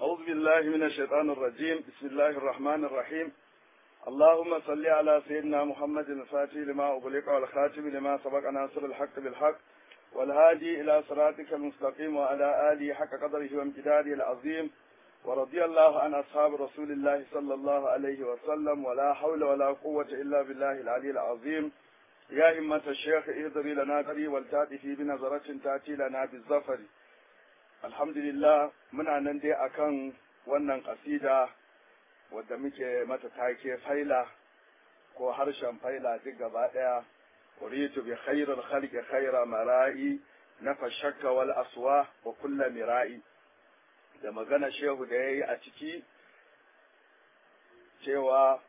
أعوذ بالله من الشيطان الرجيم بسم الله الرحمن الرحيم اللهم صل على سيدنا محمد الفاتح لما أغلق والخاتم لما سبق ناصر الحق بالحق والهادي إلى صراطك المستقيم وعلى آله حق قدره وامتداده العظيم ورضي الله عن أصحاب رسول الله صلى الله عليه وسلم ولا حول ولا قوة إلا بالله العلي العظيم يا همة الشيخ اهضري لنا دري والتاتي بنظرة تأتي لنا بالظفر alhamdulillah muna nan dai akan wannan kasida wadda muke mata take faila ko harshen faila duk gaba daya uritu bi khairil khalqi khaira mara'i nafa shakka wal aswa wa kulla mira'i da magana shehu da yayi a ciki cewa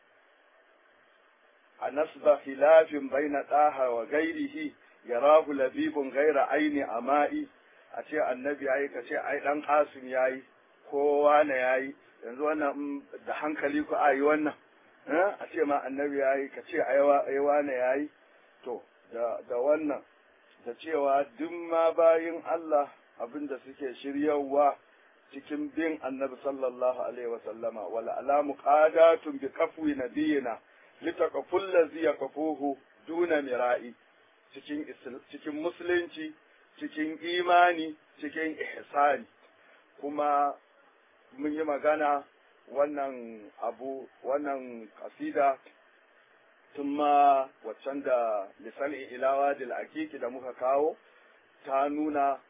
a nasba khilafin baina daha wa gairihi yarahu labibun gaira aini ama'i a ce annabi yayi ka ce ai dan kasim yayi kowa na yayi yanzu wannan da hankali ku ayi wannan a ce ma annabi yayi ka ce ai wane yayi to da da wannan da cewa duk ma bayin Allah abinda suke shiryawa cikin bin annabi sallallahu alaihi wasallama wal alamu qadatun bi kafwi nabiyina litaqaful ladzi yaqafuhu duna mira'i cikin cikin musulunci cikin imani cikin ihsani kuma mun yi magana wannan abu wannan kasida tun ma waccan da lisan ilawa da akiki da muka kawo ta nuna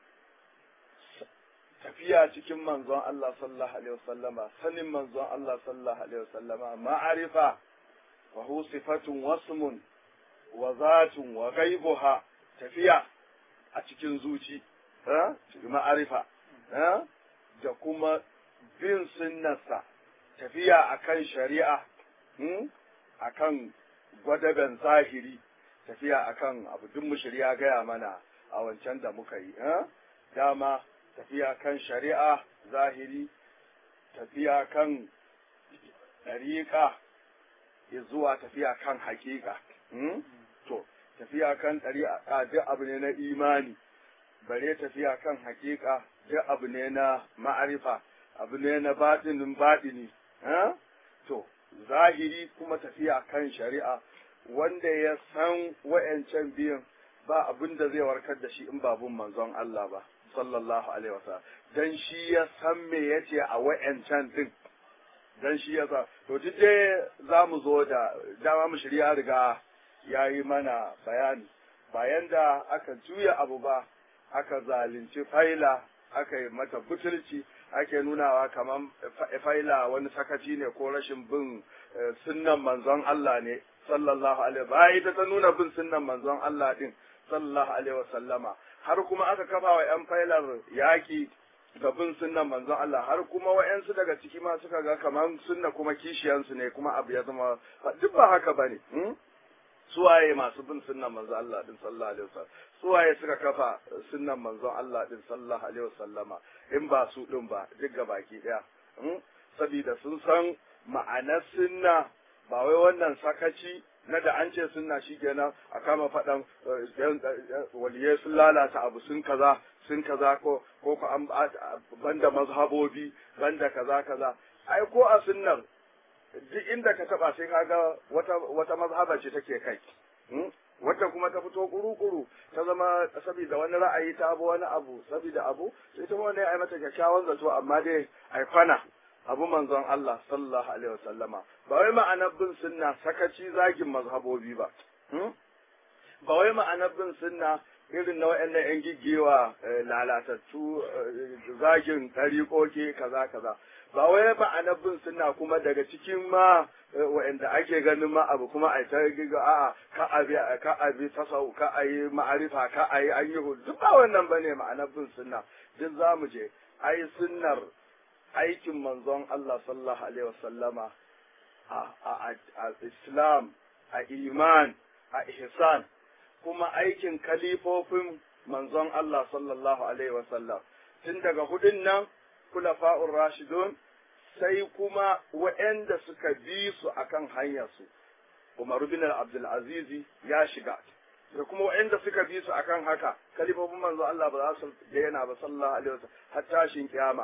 tafiya cikin manzon Allah sallallahu alaihi wasallama sanin manzon Allah sallallahu alaihi wasallama ma'arifa wa hu sifatun wasmun wa zatun wa ghaibuha tafiya a cikin zuci ma'arifa da kuma bin sunnarsa tafiya akan shari'a akan gwadaben zahiri tafiya akan abu duk mushriya gaya mana a wancan da muka yi dama tafiya kan shari'a zahiri tafiya kan ɗariƙa zuwa tafiya kan hakika to tafiya kan ɗariƙa duk abu ne na imani bare tafiya kan hakika duk abu ne na ma'arifa abu ne na baɗinin baɗini to zahiri kuma tafiya kan shari'a wanda ya san wa'yancan biyan ba abin da zai warkar da shi in babun manzon Allah ba sallallahu alaihi wasallam dan shi ya san me yace a wa'yancan din dan shi ya sa to duk dai za mu zo da dama mu shirya riga ya yi mana bayani bayan da aka juya abu ba aka zalunci faila aka yi mata butulci ake nunawa kamar faila wani sakaci ne ko rashin bin sunnan manzon Allah ne sallallahu alaihi ba ita ta nuna bin sunnan manzon Allah din sallallahu alaihi wa sallama har kuma aka kafa wa yan failar yaki ga bin sunnan manzon Allah har kuma wa'yansu daga ciki ma suka ga kamar sunna kuma kishiyansu ne kuma abu ya zama duk ba haka bane suwaye masu bin sunnan manzon Allah din sallallahu alaihi wasallam suwaye suka kafa sunnan manzon Allah din sallallahu alaihi wasallama in ba su din ba duk ga baki daya saboda sun san ma'anar sunna ba wai wannan sakaci na da an ce sunna shikenan a kama faɗan waliyai sun lalata abu sun kaza sun kaza ko ko ko an banda mazhabobi banda kaza kaza ai ko a sunnar duk inda ka taba sai kaga wata wata mazhaba ce take kai wata kuma ta fito kuru-kuru ta zama saboda wani ra'ayi ta abu wani abu saboda abu sai ta wani ai mata kyakkyawan zato amma dai ai kwana abu manzon Allah sallallahu alaihi wasallama ba wai ma'anar bin sunna sakaci zagin mazhabobi ba ba wai ma'anar bin sunna irin na wa'annan yan giggewa lalatattu zagin tariƙoki kaza kaza ba wai ma'anar bin sunna kuma daga cikin ma wa'anda ake ganin ma abu kuma a ta giga a'a ka abi ka abi tasau ka ayi ma'arifa ka ayi an yi duk ba wannan bane ma'anar bin sunna duk zamu je ai sunnar aikin manzon Allah sallallahu alaihi wasallama a Islam a iman a ihsan kuma aikin kalifofin manzon Allah sallallahu alaihi wasallam tun daga hudun nan kulafa'ur rashidun sai kuma waɗanda suka bi su akan hanyarsu Umar bin Abdul Azizi ya shiga da kuma waɗanda suka bi su akan haka kalifofin manzo Allah ba za su daina ba sallallahu alaihi wasallam har tashin kiyama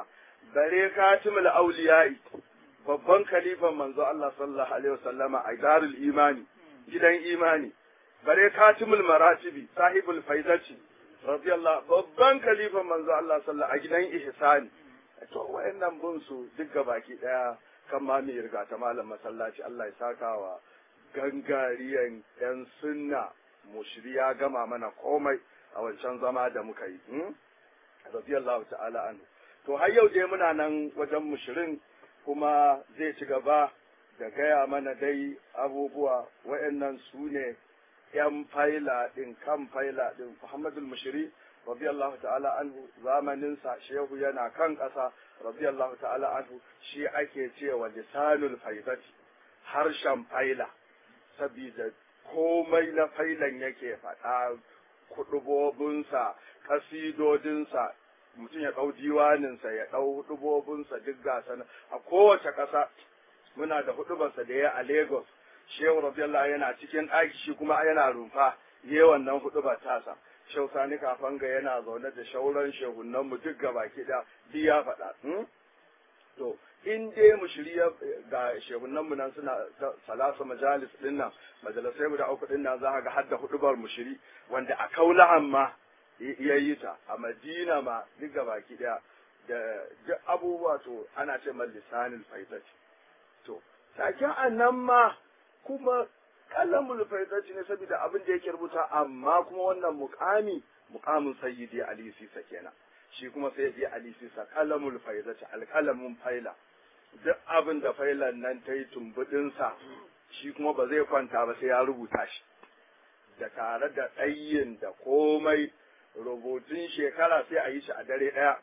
bare katimul auliya'i babban kalifan manzo Allah sallallahu alaihi wasallama a darul imani gidan imani bare katimul maratibi sahibul faidati radiyallahu babban kalifan manzo Allah sallallahu a gidan ihsani to wayannan bun su duk baki daya kan ma mai riga ta malam masallaci Allah ya saka wa gangariyan yan sunna mushri ya gama mana komai a wancan zama da muka yi radiyallahu ta'ala anhu to har yau dai muna nan wajen mushirin kuma zai ci gaba da gaya mana dai abubuwa wa'annan su ne ‘yan faila ɗin kan faila ɗin Muhammadul Mushiri, radiyallahu ta'ala anhu zamaninsa shehu yana kan ƙasa, radiyallahu ta'ala anhu shi ake cewa lisanul faidati harshen faila, sabida komai na failan yake faɗa kuɗubobinsa, ƙasidodinsa, mutum ya ɗau diwaninsa ya ɗau hudubobinsa duk gasa a kowace ƙasa muna da hudubarsa da ya a Lagos Shehu Rabiyallah yana cikin ɗaki shi kuma yana rumfa yi wannan hudubar tasa Shehu Sani Kafanga yana zaune da shauran shehunan mu duk gaba ki da duk ya faɗa to in dai mu shirya ga shehunan mu nan suna salasa majalis din nan majalisai guda uku din nan za ga hadda hudubar mu shiri wanda a kaulahan ma ya yi ta a madina ma duk baki daya da duk abubuwa to ana ce man lisanin faitaci to sakin annan ma kuma kalamul faitaci ne saboda abin da yake rubuta amma kuma wannan mukami mukamin sayyidi ali sisa kenan shi kuma sayyidi ali sisa kalamul faitaci alkalamin faila duk abin da failan nan ta yi tumbudinsa shi kuma ba zai kwanta ba sai ya rubuta shi da tare da ɗayin da komai rubutun shekara sai a yi shi a dare ɗaya.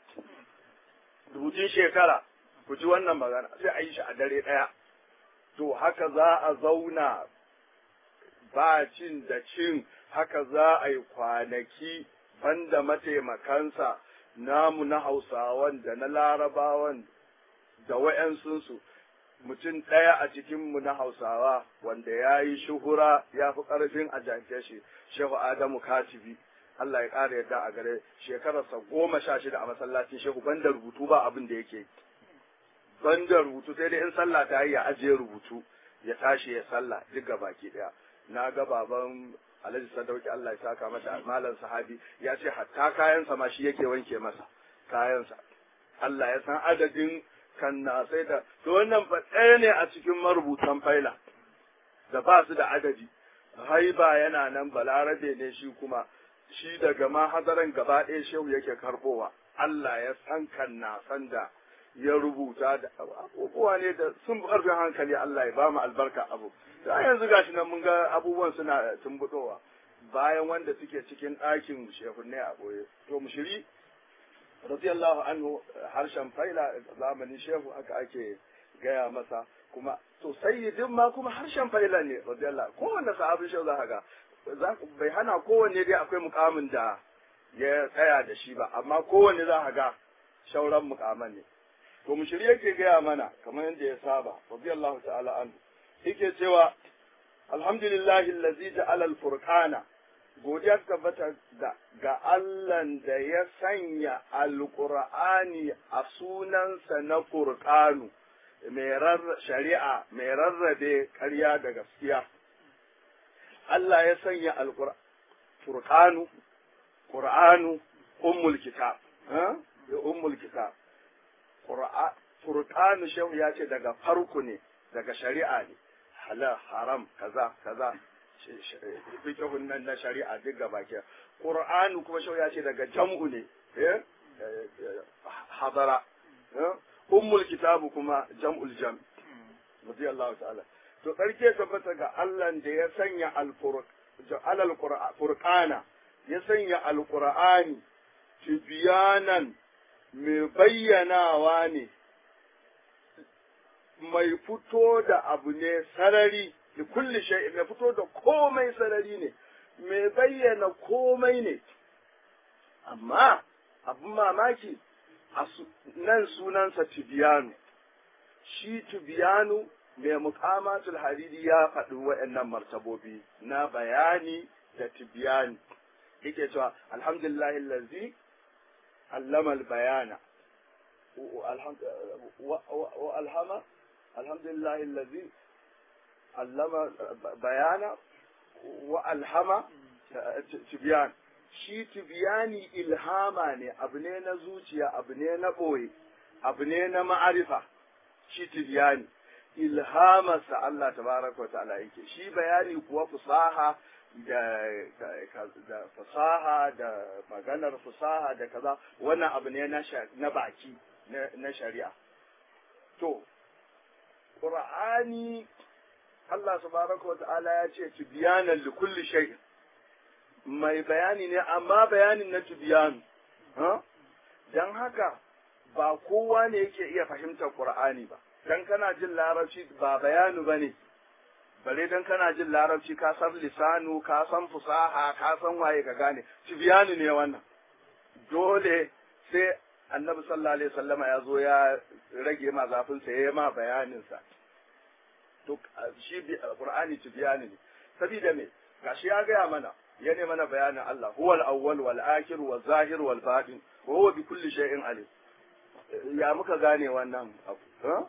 Rubutun shekara, ku ji wannan magana, sai a yi shi a dare ɗaya. To haka za a zauna ba cin da cin, haka za a yi kwanaki banda mataimakansa namu na Hausawan da na Larabawan da wa'yansunsu. Mutum ɗaya a cikinmu na Hausawa wanda ya yi shuhura ya fi ƙarfin a janke shi, Shehu Adamu Katibi. Allah ya ƙara yadda a gare shekararsa goma sha shida a masallacin shehu banda rubutu ba abin da yake banda rubutu sai dai in sallah ta yi ya ajiye rubutu ya tashi ya sallah duk ga baki ɗaya na ga baban Alhaji Sadauki Allah ya saka masa malam sahabi ya ce hatta kayansa ma shi yake wanke masa kayansa Allah ya san adadin kan na sai da to wannan fa ɗaya ne a cikin marubutan faila da ba su da adadi haiba yana nan balarabe ne shi kuma shi daga ma hadaran gaba ɗaya shehu yake karbowa Allah ya san kan na san da ya rubuta da abubuwa ne da sun ƙarfin hankali Allah ya ba mu albarka abu da yanzu gashi nan mun ga abubuwan suna tumbuɗowa bayan wanda suke cikin ɗakin shehunne a ɓoye to mushiri radiyallahu anhu harshen faila zamanin shehu haka ake gaya masa kuma to sayyidin ma kuma harshen faila ne radiyallahu kowanne sahabin shehu za ka ga bai hana kowanne dai akwai mukamin da ya tsaya da shi ba amma kowanne za a ga shauran mukaman ne to mushiri yake gaya mana kamar yadda ya saba radiyallahu ta'ala anhu yake cewa alhamdulillahi allazi ja'ala al-furqana godiya ta tabbata da ga Allah da ya sanya alqur'ani a sunansa na furqanu mai shari'a mai rarrabe ƙarya da gaskiya Allah ya sanya alƙur'anu, ƙur'anu, ummul kitab, ya ummul kitab. Furqanu shehu ya ce daga farko ne, daga shari'a ne, halal, haram, kaza, kaza, fikihun nan na shari'a duk gaba ke. Ƙur'anu kuma shehu ya ce daga jam'u ne, hadara. Ummul kitabu kuma jam'ul jam. Radiyallahu ta'ala. to ƙarke tabbata ga Allah da ya sanya alal furqana ya sanya alqur'ani tibyanan mai bayyanawa ne mai fito da abu ne sarari da kulli shay mai fito da komai sarari ne mai bayyana komai ne amma abin mamaki nan sunansa tibiyanu shi tibiyanu mai mukamatul hariri ya faɗi waɗannan martabobi na bayani da tibiyani yake cewa alhamdulillah allazi allama bayana wa alhama alhamdulillah allazi allama bayana wa alhama tibyan shi tibiyani ilhama ne abu ne na zuciya abu ne na ɓoye abu ne na ma'arifa shi tibiyani ilhamarsa Allah tabaraka wa ta'ala yake shi bayani kuwa fusaha da da fasaha da maganar fusaha da kaza wannan abu ne na na baki na shari'a to qur'ani Allah subhanahu wa ta'ala ya ce tibyanan li kulli shay mai bayani ne amma bayanin na tibyan ha dan haka ba kowa ne yake iya fahimtar qur'ani ba dan kana jin larabci ba bayanu bane bare dan kana jin larabci ka san lisanu ka san fusaha ka san waye ka gane tibyanu ne wannan dole sai annabi sallallahu alaihi wasallama ya zo ya rage ma zafin sa yayi ma bayanin sa to shi qur'ani tibyanu ne sabida me gashi ya gaya mana ya ne mana bayanin Allah huwal awwal wal akhir wal zahir wal batin wa huwa bi kulli shay'in alim ya muka gane wannan abu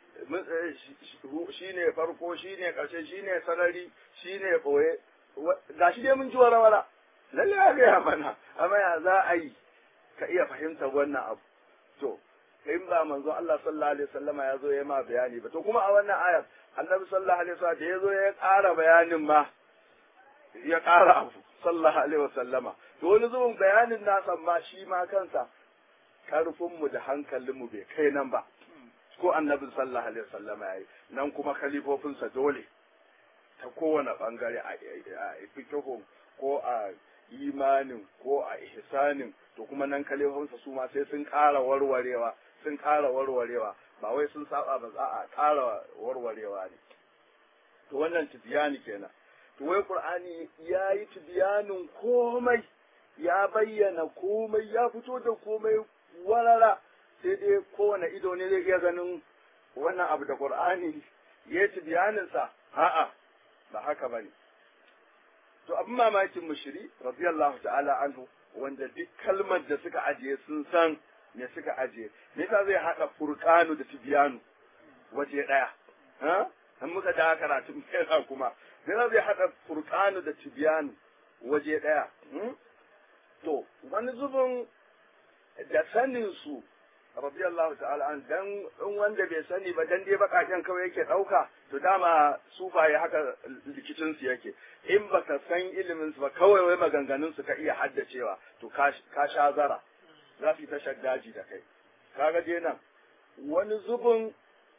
shi ne farko shi ne ƙarshe shi ne sarari shi ne ɓoye ga shi dai mun ji wara lalle ya gaya mana amma ya za a yi ka iya fahimtar wannan abu to in ba manzo Allah sallallahu alaihi wasallama ya zo ya ma bayani ba to kuma a wannan ayar annabi sallallahu alaihi wasallam da ya zo ya ƙara bayanin ma ya ƙara abu sallallahu alaihi wasallama to wani zubin bayanin nasa ma shi ma kansa karfinmu da hankalinmu bai kai nan ba ko annabin sallallahu alaihi wasallam yayi nan kuma khalifofinsa dole ta kowane bangare a fikihun ko a imanin ko a ihsanin to kuma nan khalifofinsa su ma sai sun ƙara warwarewa sun ƙara warwarewa ba wai sun saba ba za a ƙara warwarewa ne to wannan tibiyani kenan to wai qur'ani ya yi tibiyanin komai ya bayyana komai ya fito da komai warara sai dai kowane ido ne zai iya ganin wannan abu da Qur'ani ya ci bayaninsa a'a ba haka bane to abin mamakin mushiri radiyallahu ta'ala anhu wanda duk kalmar da suka ajiye sun san me suka ajiye me yasa zai hada furqanu da tibyanu waje daya ha an muka da karatu mai kuma me yasa zai hada furqanu da tibyanu waje daya to wani zubin da sanin su radiyallahu ta'ala an dan in wanda bai sani ba dan dai bakaken kawai yake dauka to dama sufaye haka likicin su yake in baka san ilimin su ba kawai wai maganganun su ka iya haddacewa to ka sha zara za su yi ta shaddaji da kai kaga je nan wani zubin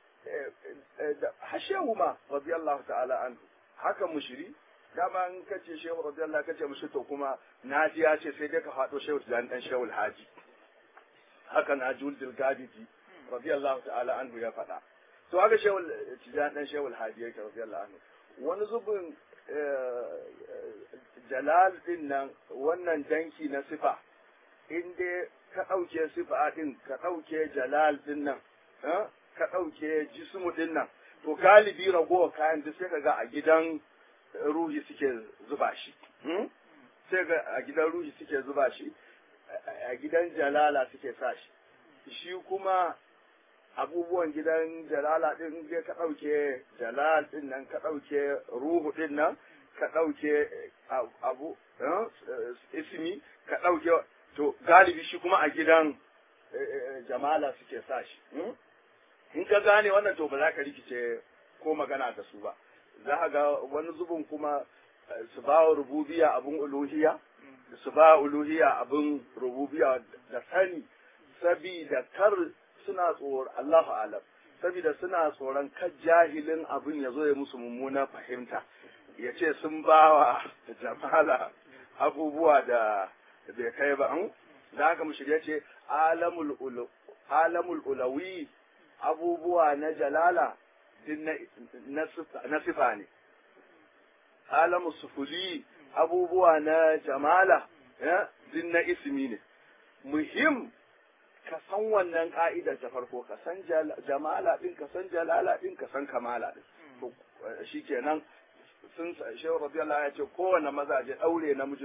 hashehu ma radiyallahu ta'ala an haka mushiri dama in kace shehu radiyallahu kace mushi to kuma naji ya ce sai dai ka faɗo shehu dan dan shehu alhaji haka na juldil gadiji radiyallahu ta'ala anhu ya faɗa to haka shewul tijan dan shewul hadi yake radiyallahu anhu wani zubin jalal din nan wannan danki na sifa in dai ka ɗauke sifa din ka ɗauke jalal din nan ka ɗauke jismu din nan to galibi ragowa kayan duk sai ka ga a gidan ruhi suke zuba shi sai ga a gidan ruhi suke zuba shi a gidan jalala suke sa shi shi kuma abubuwan gidan jalala din je ka ɗauke jalal din nan ka ɗauke ruhu din nan ka ɗauke abu ismi ka ɗauke to galibi shi kuma a gidan jamala suke sa shi in ka gane wannan to ba za ka rikice ko magana da su ba za ka ga wani zubin kuma su ba wa rububiya abin uluhiya su ba uluhiya abin rububiya da sani sabida kar suna tsoron Allahu alam sabida suna tsoron kar jahilin abin ya zo ya musu mummuna fahimta ya ce sun bawa jamala abubuwa da bai kai ba an da haka mu shirya ce alamul ulawi abubuwa na jalala din na sifa ne alamu sufuli abubuwa na jamala din na ismi ne muhim ka san wannan ka'idar ta farko ka san jamala din ka san jalala din ka san kamala din to shikenan sun shehu radiyallahu ya ce kowane mazaje daure namijin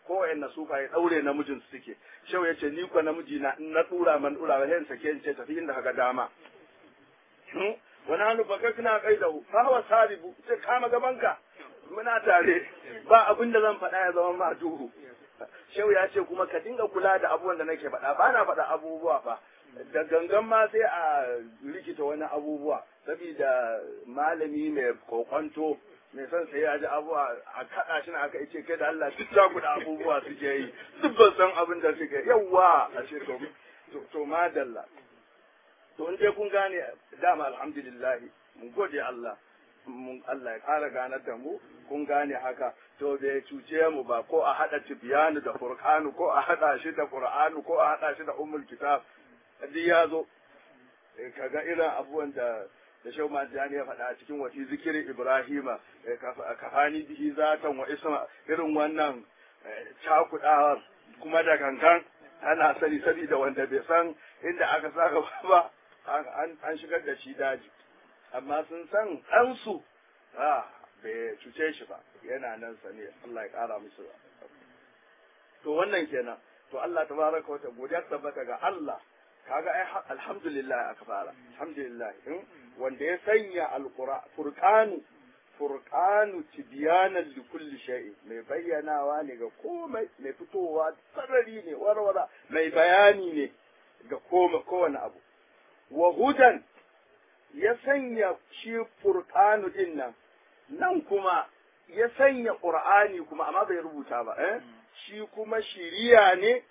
ko wayanna sufa ya daure namijin su suke shehu yace ni ko namiji na in na dura man dura ba sai sake in ce tafi inda kaga dama wani hannu baka kana kai da fa hawa saribu sai kama gabanka muna tare ba abin da zan faɗa ya zama ma duhu shehu ya ce kuma ka dinga kula da abubuwan da nake faɗa ba na faɗa abubuwa ba da gangan ma sai a rikita wani abubuwa saboda malami mai kokonto mai son sai ya ji abubuwa a kaɗa shi na aka ce kai da Allah duk ta kuɗa abubuwa suke yi duk ban san abin da suke yawwa a ce to to madalla to in dai kun gane dama alhamdulillah mun gode Allah mun Allah ya ƙara ganar da mu kun gane haka to bai cuce mu ba ko a haɗa tibiyanu da furqanu ko a haɗa shi da qur'anu ko a haɗa shi da ummul kitab duk ya zo kaga irin abubuwan da da shau majani ya faɗa a cikin wati zikirin ibrahima kafani bihi zatan wa isma irin wannan cakudawar kuma da kankan ana sani saboda wanda bai san inda aka saka ba an shigar da shi daji amma sun san ɗansu a bai cuce shi ba yana nan sane Allah ya ƙara musu to wannan kenan to Allah tabaraka wa ta'ala godiya tabbata ga Allah kaga ai alhamdulillah aka fara alhamdulillah wanda ya sanya alqur'an furqanu furqanu tibyanan li kulli shay mai bayyanawa ne ga komai mai fitowa sarari ne warwara mai bayani ne ga kowane abu wa hudan ya sanya shi furqanu din nan nan kuma ya sanya qur'ani kuma amma bai rubuta ba eh shi kuma shiriya ne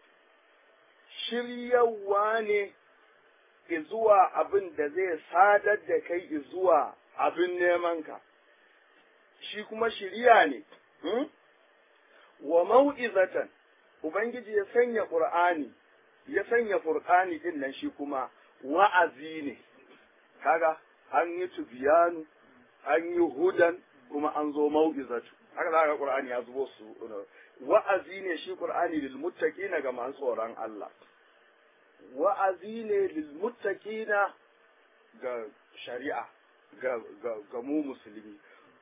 shiryawa ne zuwa abin da zai sadar da kai zuwa abin nemanka, shi kuma shirya ne, wa mau'izatan, Ubangiji ya sanya ƙur'ani, ya sanya furƙani ɗin nan shi kuma wa'azi ne, kaga an yi tubiyanu, an yi hudan, kuma an zo mau'izatu, haka za ga ƙur'ani ya zubo su, wa'azi ne shi ƙur'ani lil muttaqina ga masu tsoron Allah. wa'azi ne lilmuttaqina ga shari'a ga, ga, ga mu musulmi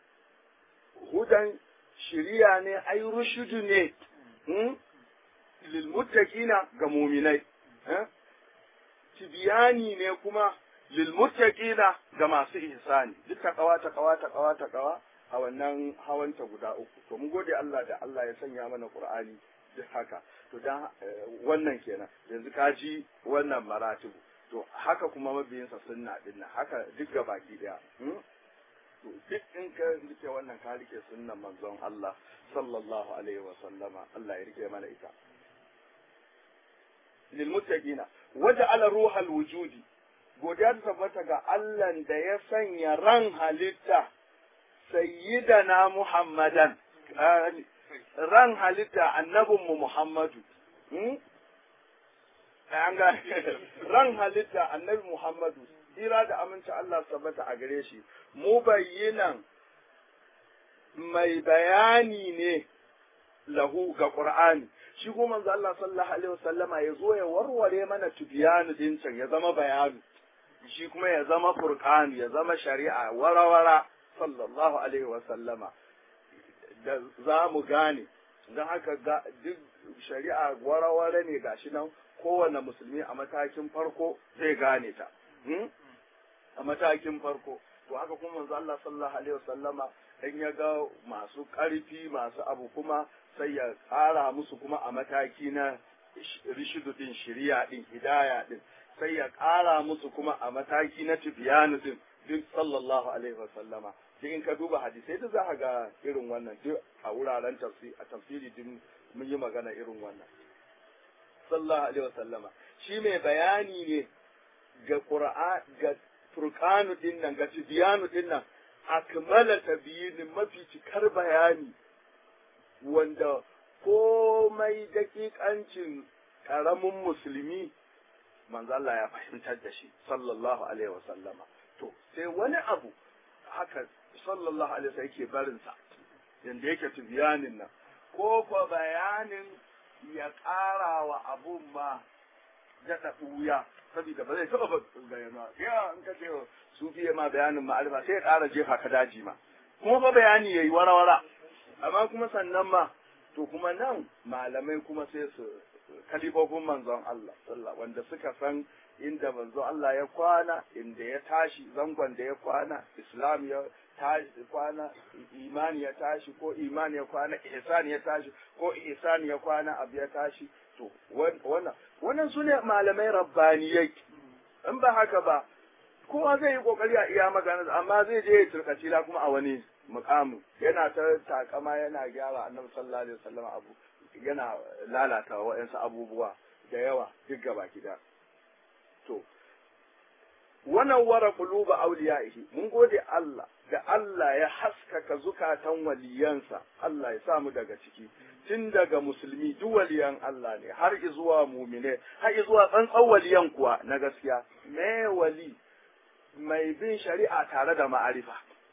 hudan shiriya ne ai rushudu ne hmm? lilmuttaqina ga muminai eh? tibiyani ne kuma lilmuttaqina ga masu ihsani duk ta kawa ta kawa ta kawa ta kawa a wannan hawanta guda uku to mun gode Allah da Allah ya sanya mana Qur'ani duk haka to dan wannan kenan yanzu ka ji wannan maratibu to haka kuma mabiyinsa sunna din nan haka duk ga baki daya to duk in ka rike wannan ka rike sunnan manzon Allah sallallahu alaihi wa sallama Allah ya rike mana ita lil muttaqina waja'ala ruhal wujudi godiya ta tabbata ga Allah da ya sanya ran halitta sayyidana Muhammadan ran halitta annabinmu Muhammadu. An ga ran halitta annabi Muhammadu, tsira da aminci Allah tabbata a gare shi, mu bayyinan mai bayani ne lahu ga Ƙur'ani. Shi kuma manzo Allah sallallahu alaihi wasallama ya zo ya warware mana tubiyanu din can ya zama bayanu. Shi kuma ya zama furqanu ya zama shari'a warawara sallallahu alaihi wasallama. da za mu gane don haka duk shari'a waraware ne gashi nan kowane musulmi a matakin farko zai gane ta a matakin farko to haka kuma manzo Allah sallallahu alaihi wasallama in ya ga masu ƙarfi masu abu kuma sai ya ƙara musu kuma a mataki na rishidu din shiriya din hidaya din sai ya ƙara musu kuma a mataki na tibiyanu din duk sallallahu alaihi wasallama duk in ka duba hadisai da za ka ga irin wannan duk a wuraren tafsiri a tafsiri din mun yi magana irin wannan sallallahu alaihi wasallama shi mai bayani ne ga qur'an ga furqanu din nan ga tibyanu din nan akmala tabyin mafi cikar bayani wanda komai dakikancin karamin musulmi manzo Allah ya fahimtar da shi sallallahu alaihi wasallama to sai wani abu haka sallallahu alaihi wasallam yake barin sa yanda yake tibiyanin nan ko ko bayanin ya ƙara wa abun ma daɗa ɓuya saboda ba zai taɓa bayyana ya in ka ce su fiye ma bayanin ma'arifa sai ya ƙara jefa ka daji ma kuma fa bayani yayi wara-wara amma kuma sannan ma to to kuma nan malamai kuma sai su kalifofin manzon Allah sallallahu wanda suka san inda manzon Allah ya kwana inda ya tashi zangon da ya kwana islam ya tashi kwana imani ya tashi ko imani ya kwana ihsan ya tashi ko ihsan ya kwana abu ya tashi to wannan wannan sune malamai rabbaniyai in ba haka ba kowa zai yi kokari a iya magana amma zai je ya turkaci la kuma a wani mukamu yana ta takama yana gyara annabi sallallahu alaihi wasallam abu yana lalata wa'ansu abubuwa da yawa duk gaba gida to wannan wara quluba awliyaihi mun gode Allah da Allah ya haskaka zukatan waliyansa Allah ya samu daga ciki tun daga musulmi duk waliyan Allah ne har zuwa mumine har zuwa tsantsan waliyan kuwa na gaskiya me wali mai bin shari'a tare da ma'arifa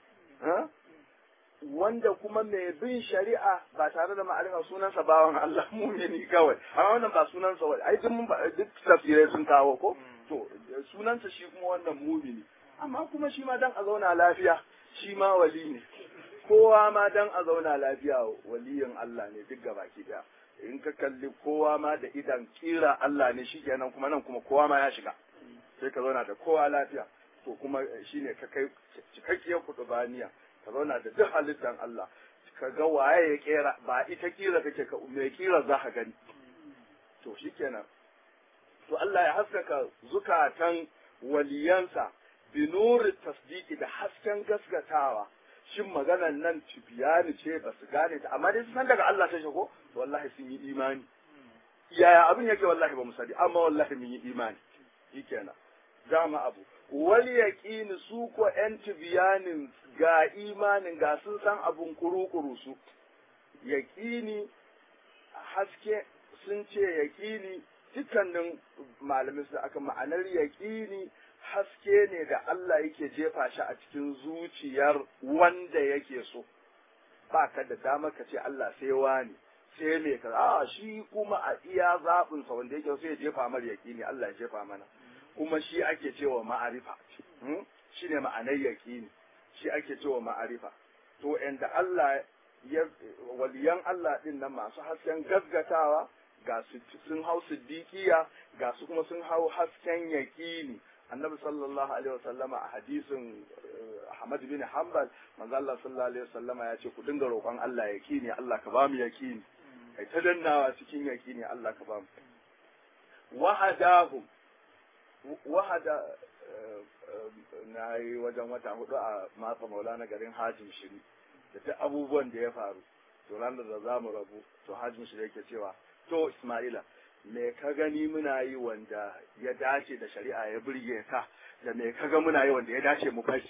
wanda kuma mai bin shari'a ba tare da ma'arifa sunansa bawan Allah mumini kawai amma wannan ba sunansa wani ai duk tafsirai sun kawo ko to sunansa shi kuma wannan mumini amma kuma shi ma dan a zauna lafiya shi ma wali ne kowa ma dan a zauna lafiya waliyin Allah ne duk gabaki daya in ka kalli kowa ma da idan kira Allah ne shi kenan kuma nan kuma kowa ma ya shiga sai ka zauna da kowa lafiya to kuma shine ka kai cikakkiyar kutubaniya ka zauna da duk halittar Allah ka ga waye ya kera ba ita kira kake ka mai kira za ka gani to shikenan to Allah ya haskaka zukatan waliyansa binuri tasdiki da hasken gaskatawa shin maganan nan tibiyani ce ba su gane ta amma dai su san daga Allah ta ko wallahi sun yi imani yaya abin yake wallahi ba mu sani amma wallahi mun yi imani shikenan dama abu wal yaqini su ko yan tibiyanin ga imanin ga sun san abun kuru-kuru su yaqini haske sun ce yaqini dukkanin malamin su aka ma'anar yaqini haske ne da Allah yake jefa shi a cikin zuciyar wanda yake so ba ka da dama ka ce Allah sai wani sai me ka a shi kuma a iya zaɓin sa wanda yake so ya jefa mar yaqini Allah ya jefa mana kuma shi ake cewa ma'arifa shi ne ma'anar yaqini shi ake cewa ma'arifa to inda Allah ya waliyan Allah din nan masu hasken gaggatawa ga su sun hau siddiqiya ga su kuma sun hau hasken yaqini annabi sallallahu alaihi wasallama a hadisin Ahmad bin Hanbal manzo Allah sallallahu alaihi wasallama ya ce ku dinga roƙon Allah yaqini Allah ka ba mu yaqini kai ta dannawa cikin yaqini Allah ka ba mu wahadahum wahada na yi wajen wata hudu a matsa maulana garin hajin shiri da duk abubuwan da ya faru to ranar da za mu rabu to hajin shiri yake cewa to Ismaila me ka gani muna yi wanda ya dace da shari'a ya burge ka da me ka ga muna yi wanda ya dace mu fashi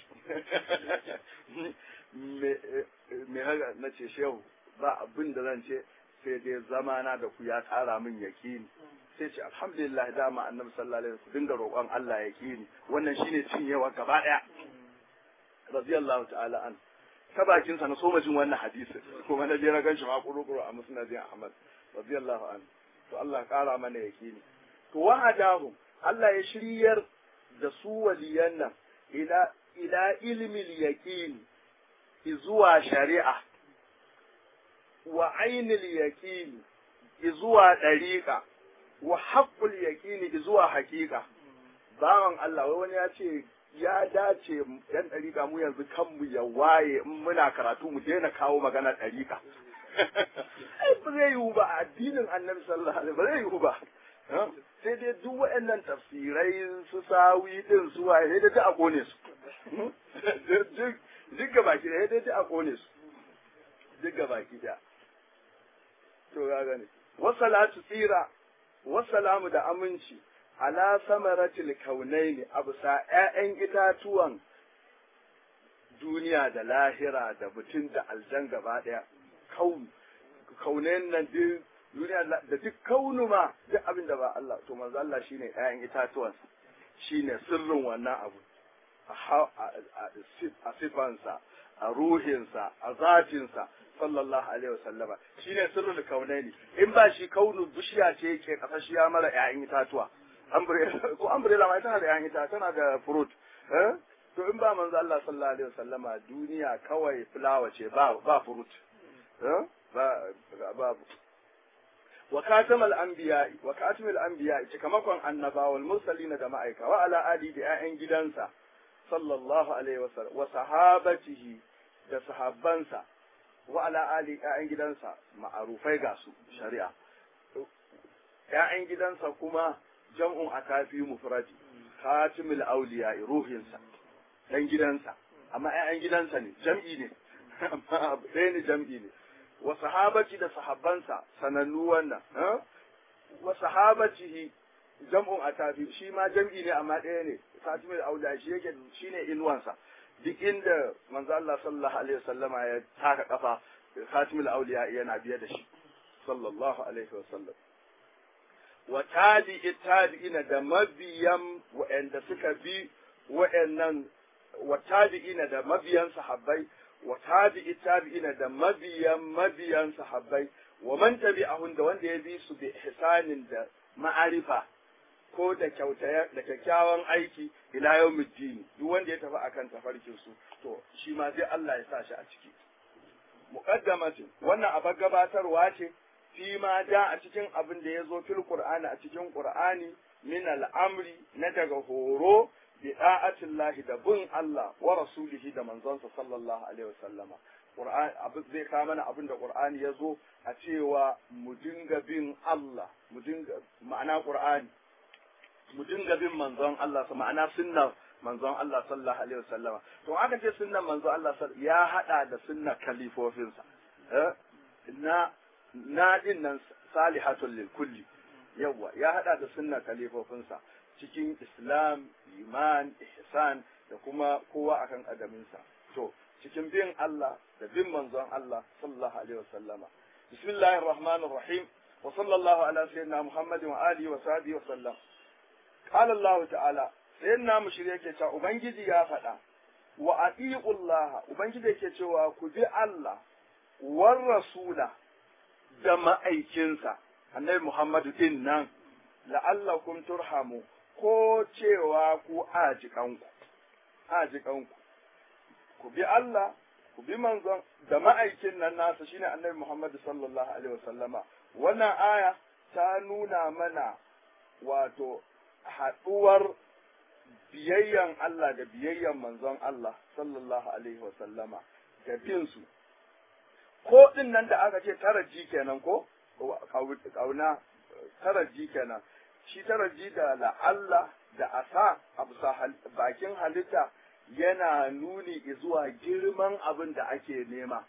me haka na ce shehu ba abin da zan ce sai dai zamana da ku ya tsara min yakini sai ce alhamdulillah dama annabi sallallahu alaihi wasallam dinga roƙon Allah yakini wannan shine cinyewa gaba daya radiyallahu ta'ala an ta bakin sa na so jin wannan hadisi kuma na je na ganshi ma kuru-kuru a musnadin Ahmad radiyallahu anhu to Allah ƙara mana yakini to wahadahum Allah ya shiryar da su waliyan nan ila ila ilmi yaqin zuwa shari'a wa ainil yaqin zuwa dariqa wa haqqul yaqin zuwa haqiqa bawan Allah wai wani ya ce ya dace yan dariqa mu yanzu kanmu ya waye in muna karatu mu daina kawo magana dariqa ba zai yiwu ba a addinin annabi sallallahu alaihi ba zai yiwu ba sai dai duk waɗannan tafsirai su sawi din su waye sai dai a kone su duk ga baki da dai a kone su duk ga baki da to ya gane wasalatu tsira wasalamu da aminci ala samaratil kaunaini abusa ƴaƴan itatuwan duniya da lahira da mutum da aljan gaba ɗaya kaun kaunen nan duk duniya da duk kaunu ma duk abin da ba Allah to manzo Allah shine ƴaƴan itatuwan shine sirrin wannan abu a sifansa a ruhinsa a zatinsa sallallahu alaihi wasallama shine sirrul kaunaini in ba shi kaunu bishiya ce yake kasashiya mara ƴaƴan itatuwa ko umbrella ma tana da ƴaƴan itatuwa tana da fruit eh to in ba manzo Allah sallallahu alaihi wasallama duniya kawai fulawa ce ba ba fruit ba babu wa katamal anbiya wa katimul anbiya cikamakon annaba wal mursalin da ma'aika wa ala ali da ƴaƴan gidansa sallallahu alaihi wasallam wa sahabatihi da sahabbansa wa ala ali ƴaƴan gidansa ma'arufai ga su shari'a ƴaƴan gidansa kuma jam'un akafi mufradi katimul awliya ruhinsa dan gidansa amma ƴaƴan gidansa ne jam'i ne amma ɗaya ne jam'i ne wa sahabati da sahabbansa sanannu wannan wa sahabatihi jam'un atafi shi ma jam'i ne amma ɗaya ne katimul auda shi yake shine inuwansa duk inda manzo Allah sallallahu alaihi wasallama ya taka kafa katimul auliya yana biye da shi sallallahu alaihi wasallam wa tabi'i tabi'ina da mabiyan wa'anda suka bi wa'annan wa tabi'ina da mabiyan sahabbai wa tabi'i tabi'ina da mabiyan mabiyan sahabbai wa man tabi'ahun da wanda ya bi su bi ihsanin da ma'arifa ko da kyauta da kyakkyawan aiki ila yawmiddin duk wanda ya tafi akan tafarkin su to shi ma sai Allah ya sa shi a ciki muqaddamatin wannan abar gabatarwa ce fi ma ja a cikin abin da ya zo fil qur'ani a cikin qur'ani min al'amri na daga horo bi da'atillahi da bin Allah wa rasulihi da manzonsa sallallahu alaihi wasallama Qur'an abin zai kawo mana abin da Qur'ani ya zo a cewa mu dinga bin Allah mu dinga ma'ana Qur'ani mu dinga bin manzon Allah ma'ana sunna manzon Allah sallallahu alaihi wasallama to aka ce sunnan manzon Allah ya hada da sunna kalifofinsa eh na na din nan salihatul lil kulli yawa ya hada da sunna kalifofinsa cikin islam iman ihsan da kuma kowa akan adaminsa to cikin bin Allah da bin manzon Allah sallallahu alaihi wasallama bismillahir rahmanir rahim wa sallallahu ala sayyidina muhammadin wa alihi wa sahbihi wa sallam qala Allah ta'ala sayyidina mushri yake cewa ubangiji ya faɗa wa atiqullah ubangiji yake cewa ku bi Allah war rasula da ma'aikinsa annabi Muhammadu din nan la'allakum turhamu ko cewa ku ajikanku ajikanku ku bi Allah ku bi manzon da ma'aikin nan nasa shine annabi Muhammadu sallallahu alaihi wasallama wannan aya ta nuna mana wato haɗuwar biyayyan Allah da biyayyan manzon Allah sallallahu alaihi wasallama da bin su ko din nan da aka ce taraji kenan ko kauna taraji kenan shi taraji da la'alla da asa a bisa bakin halitta yana nuni zuwa girman abin da ake nema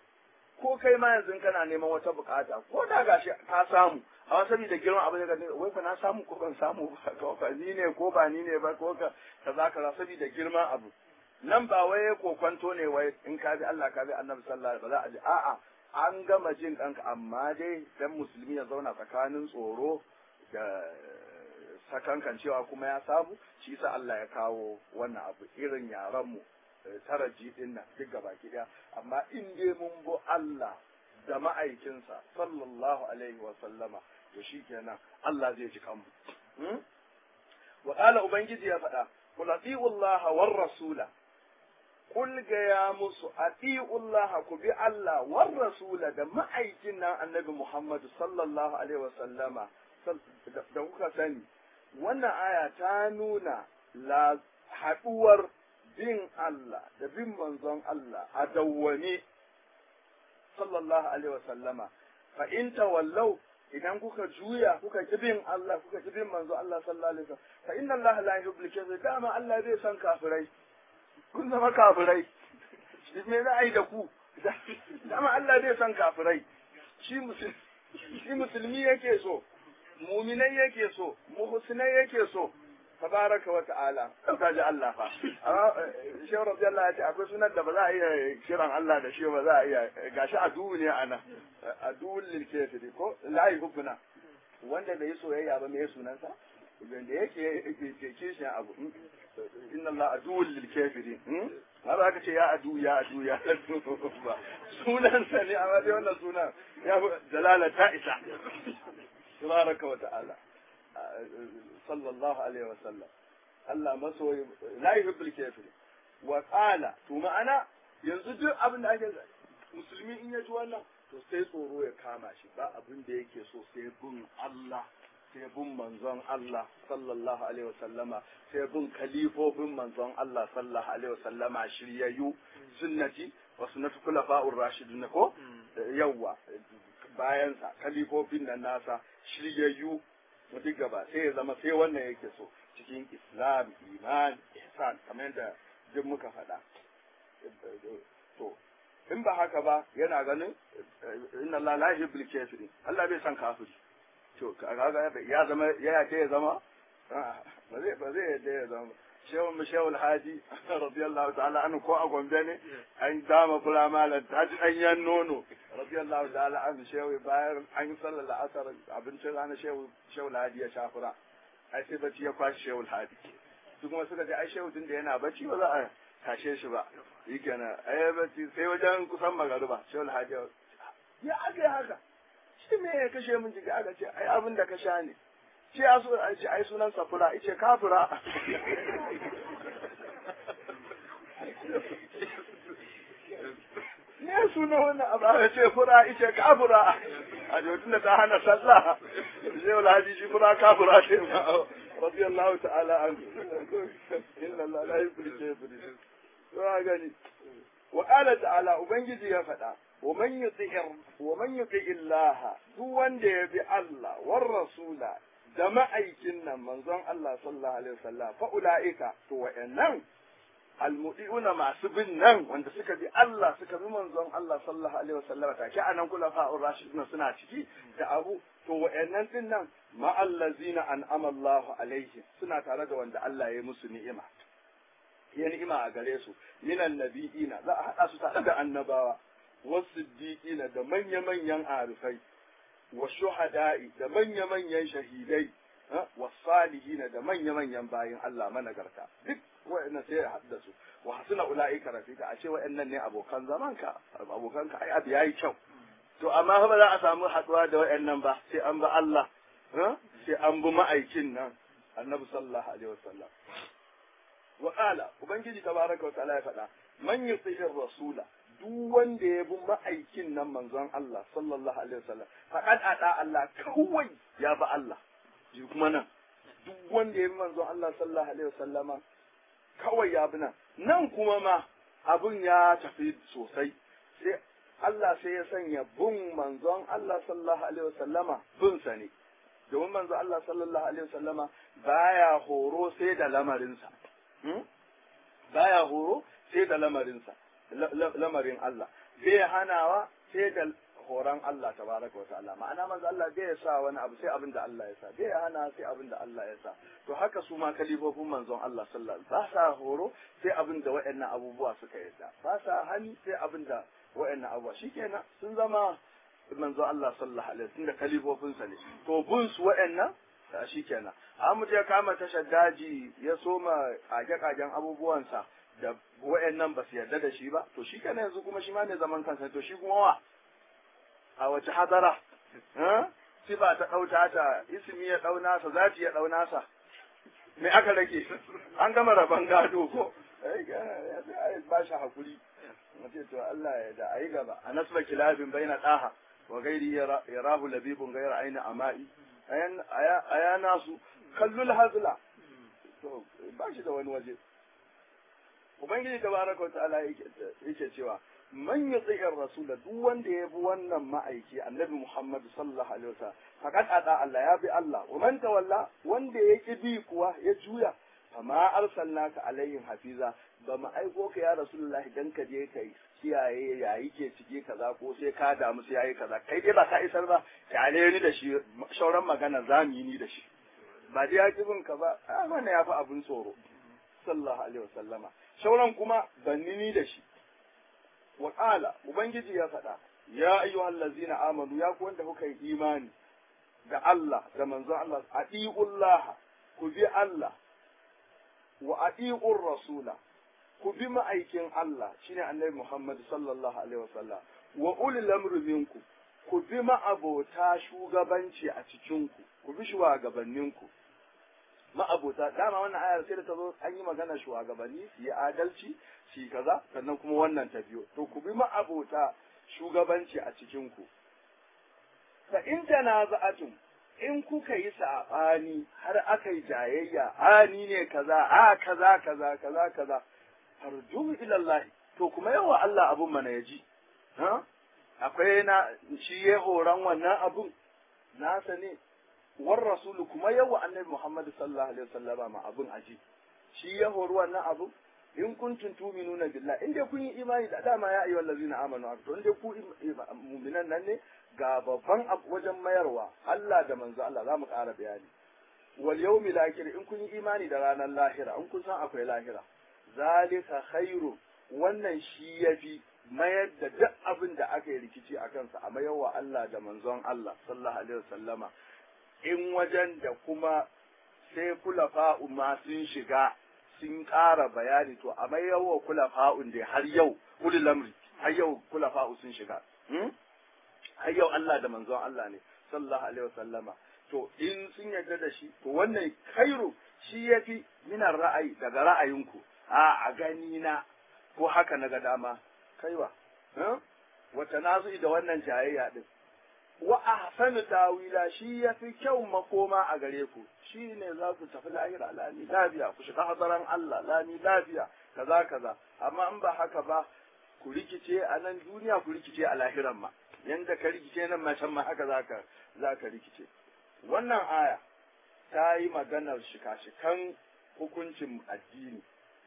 ko kai ma yanzu kana neman wata bukata ko da gashi ka samu amma saboda girman abin da ka wai fa na samu ko ban samu ba ka ni ne ko ba ni ne ba ko ka kaza kaza saboda girman abu nan ba wai kokwanto ne wai in ka bi Allah ka bi Annabi sallallahu alaihi wasallam ba za a ji a'a an gama jin ɗanka amma dai dan musulmi ya zauna tsakanin tsoro da sakankan cewa kuma ya samu shi yasa Allah ya kawo wannan abu irin yaran mu taraji din nan duk gaba daya amma in dai mun bo Allah da ma'aikinsa sallallahu alaihi wa sallama to shikenan Allah zai ji kanmu wa qala ubangiji ya faɗa qul Allah war rasula Kul gaya musu ati'ullah ku bi Allah war rasula da ma'aikin nan annabi Muhammadu sallallahu alaihi wa sallama da kuka sani wannan aya ta nuna la haɗuwar bin Allah da bin manzon Allah a dawwane sallallahu alaihi wa sallama fa in tawallau idan kuka juya kuka ki bin Allah kuka ki bin manzon Allah sallallahu alaihi wa sallam fa inna Allah la yuhibbul kafirin dama Allah zai san kafirai kun zama kafirai me za a yi da ku dama Allah zai san kafirai shi musulmi yake so muminai yake so muhsinai yake so tabaraka wa ta'ala ka ji Allah fa amma shehu radiyallahu ya ce akwai sunan da ba za a iya kiran Allah da shi ba za a iya gashi adu ne ana adu lil kafiri ko la yuhibuna wanda bai soyayya ba me sunansa da yake ke kishin abu inna Allah aduwwul lil kafirin har aka ce ya adu ya adu ya adu ba sunan sa ne amma dai wannan sunan ya dalala ta isa tabaraka wa ta'ala sallallahu alaihi wa sallam Allah masoyi la yuhibbul kafirin wa qala to ma'ana yanzu duk abin da ake musulmi in ya ji wannan to sai tsoro ya kama shi ba abin da yake so sai bin Allah sai bin manzon Allah sallallahu alaihi wasallama sai bin kalifofin manzon Allah sallallahu alaihi wasallama shiryayyu sunnati wa sunnatu khulafa'ur rashidun ko yawwa bayan sa kalifofin nan nasa shiryayyu duk gaba sai ya zama sai wannan yake so cikin islam iman ihsan kamar yadda duk muka faɗa to in ba haka ba yana ganin inna Allah la yuhibbul kafirin Allah bai san kafiri to kaga ya zama ya yake ya zama ba zai ba zai yadda ya zama shehu mu shehu alhaji radiyallahu ta'ala anhu ko a gombe ne an dama fura malam ta ji danyen nono radiyallahu ta'ala anhu shehu bayan an yi sallar la'asar abincin rana shehu shehu alhaji ya shafura ai sai bacci ya kwashi shehu alhaji su kuma suka ce ai shehu tun da yana bacci ba za a tashe shi ba yi kenan ai bacci sai wajen kusan magariba shehu alhaji ya aka yi haka shi me ya kashe min jiki aka ce ai abin da ka sha ne ce a so a ce ai sunan sa fura ice kafura ne sunan wannan abu aka ce fura ice kafura a jotun da ta hana sallah sai wala haji shi fura kafura ce ma radiyallahu ta'ala an inna Allah la yuhibbu al-kafirin to gani wa qala ta'ala ubangiji ya faɗa ومن يطع ومن يطع الله duk wanda ya bi Allah war rasula da ma'aikin nan manzon Allah sallallahu alaihi wasallam fa ulaika to wa'annan almudiuna masu bin nan wanda suka bi Allah suka bi manzon Allah sallallahu alaihi wasallam take anan kula fa'ur rashidun suna ciki da abu to wa'annan din nan ma allazina an'ama Allahu alaihim suna tare da wanda Allah ya musu ni'ima ya ni'ima a gare su minan nabiyina za a hada su tare da annabawa wasiddiqina da manya-manyan arifai wa shuhada'i da manya-manyan shahidai wa salihina da manya-manyan bayin Allah managarta duk wa'annan sai ya haɗu su wa hasuna ula'ika rafika a ce wa'annan ne abokan zamanka abokanka ai abu yayi kyau to amma ba za a samu haɗuwa da wa'annan ba sai an ba Allah sai an bi ma'aikin nan annabi sallallahu alaihi wasallam wa qala ubangiji tabaraka wa ta'ala ya faɗa man yuti'ir rasula duk wanda ya bi ma'aikin nan manzon Allah sallallahu alaihi wasallam faqad ada Allah kawai ya bi Allah ji kuma nan duk wanda ya bi manzon Allah sallallahu alaihi wasallama kawai ya bi nan nan kuma ma abun ya tafi sosai sai Allah sai ya sanya bin manzon Allah sallallahu alaihi wasallama bin sa ne domin manzon Allah sallallahu alaihi wasallama baya horo sai da lamarinsa baya horo sai da lamarinsa lamarin Allah bai hanawa sai da horon Allah tabaraka wata'ala ma'ana manzo Allah bai sa wani abu sai abin da Allah ya sa bai hana sai abin da Allah ya sa to haka su ma kalifofin manzon Allah sallallahu alaihi ba sa horo sai abin da waɗannan abubuwa suka yadda ba sa hani sai abin da waɗannan abubuwa shikenan sun zama manzo Allah sallallahu alaihi tunda kalifofin sa ne to bun su waɗannan shikenan amma ya kama tashar daji ya soma kage-kagen abubuwansa da wa'annan ba su yarda da shi ba to shi kana yanzu kuma shi ma ne zaman kansa to shi kuma wa a wace hadara sifa ta ɗauta ta ismi ya ɗau nasa zati ya ɗau nasa me aka rage an gama rabon gado ko ba shi hakuri mace to Allah ya da ayi gaba a nasba kilabin baina daha wa gairi yarahu labibun gaira aina amai aya nasu kallul hazla to ba shi da wani waje Ubangiji tabaraka wa ta'ala yake cewa man yuti'ir rasula duk wanda ya bi wannan ma'aiki annabi Muhammad sallallahu alaihi wasallam faqad ada Allah ya bi Allah wa man tawalla wanda ya ki bi kuwa ya juya fama arsalnaka alaihim hafiza ba mu aiko ka ya rasulullahi dan ka je kai kiyaye yayi ke cike kaza ko sai ka damu sai yayi kaza kai dai ba ka isar ba kyale ni da shi shauran magana zamu yi ni da shi ba dai ya bin ka ba a wannan ya fi abin tsoro sallallahu alaihi wasallama sauran kuma bannini da shi wa qala ubangiji ya faɗa ya ayyuhal ladzina amanu ya ku wanda kuka yi imani da Allah da manzon Allah atiullah ku bi Allah wa atiur rasula ku bi ma'aikin Allah shine annabi Muhammad sallallahu alaihi wasallam wa ulil amri minkum ku bi ma'abota shugabanci a cikinku ku bi shugabanninku ma'abota dama wannan ayar sai da ta zo an yi magana shugabanni su yi adalci su yi kaza sannan kuma wannan ta biyo to ku bi ma'abota shugabanci a cikin ku fa in tanaza'atum in kuka yi saɓani har aka yi jayayya a ni ne kaza a kaza kaza kaza kaza farjuhu ila Allah to kuma yawa Allah abun mana ya ji ha akwai na shi ya horon wannan abun nasa ne war rasulu kuma yawa annabi Muhammad sallallahu alaihi wasallama ma abun aji shi ya hori wannan abun in kuntum tu'minuna billah in dai kun yi imani da dama ya ayyuhal ladzina amanu to in dai ku mu'minan nan ne ga babban abu wajen mayarwa Allah da manzo Allah za mu ƙara bayani wal yawmil akhir in kun yi imani da ranar lahira in kun san akwai lahira zalika khairu wannan shi yafi mayar da duk abin da aka yi rikici a kansa a mayarwa Allah da manzon Allah sallallahu alaihi wasallama in wajen da kuma sai kulafa'u ma sun shiga sun ƙara bayani to a mayarwa kulafa'un da har yau ulul lamri har yau kulafa'u sun shiga har yau Allah da manzon Allah ne sallallahu alaihi wasallama to in sun yarda da shi to wannan khairu shi yafi minar ra'ayi daga ra'ayinku a a gani na ko haka na ga dama kaiwa wata nazu da wannan jayayya din wa ahsanu tawila shi yafi kyau makoma a gare ku shi ne za ku tafi lahira lami lafiya ku shiga hadaran Allah lami lafiya kaza kaza amma in ba haka ba ku rikice a nan duniya ku rikice a lahiran ma yanda ka rikice nan ma can ma haka zaka zaka rikice wannan aya ta yi maganar shika-shikan hukuncin addini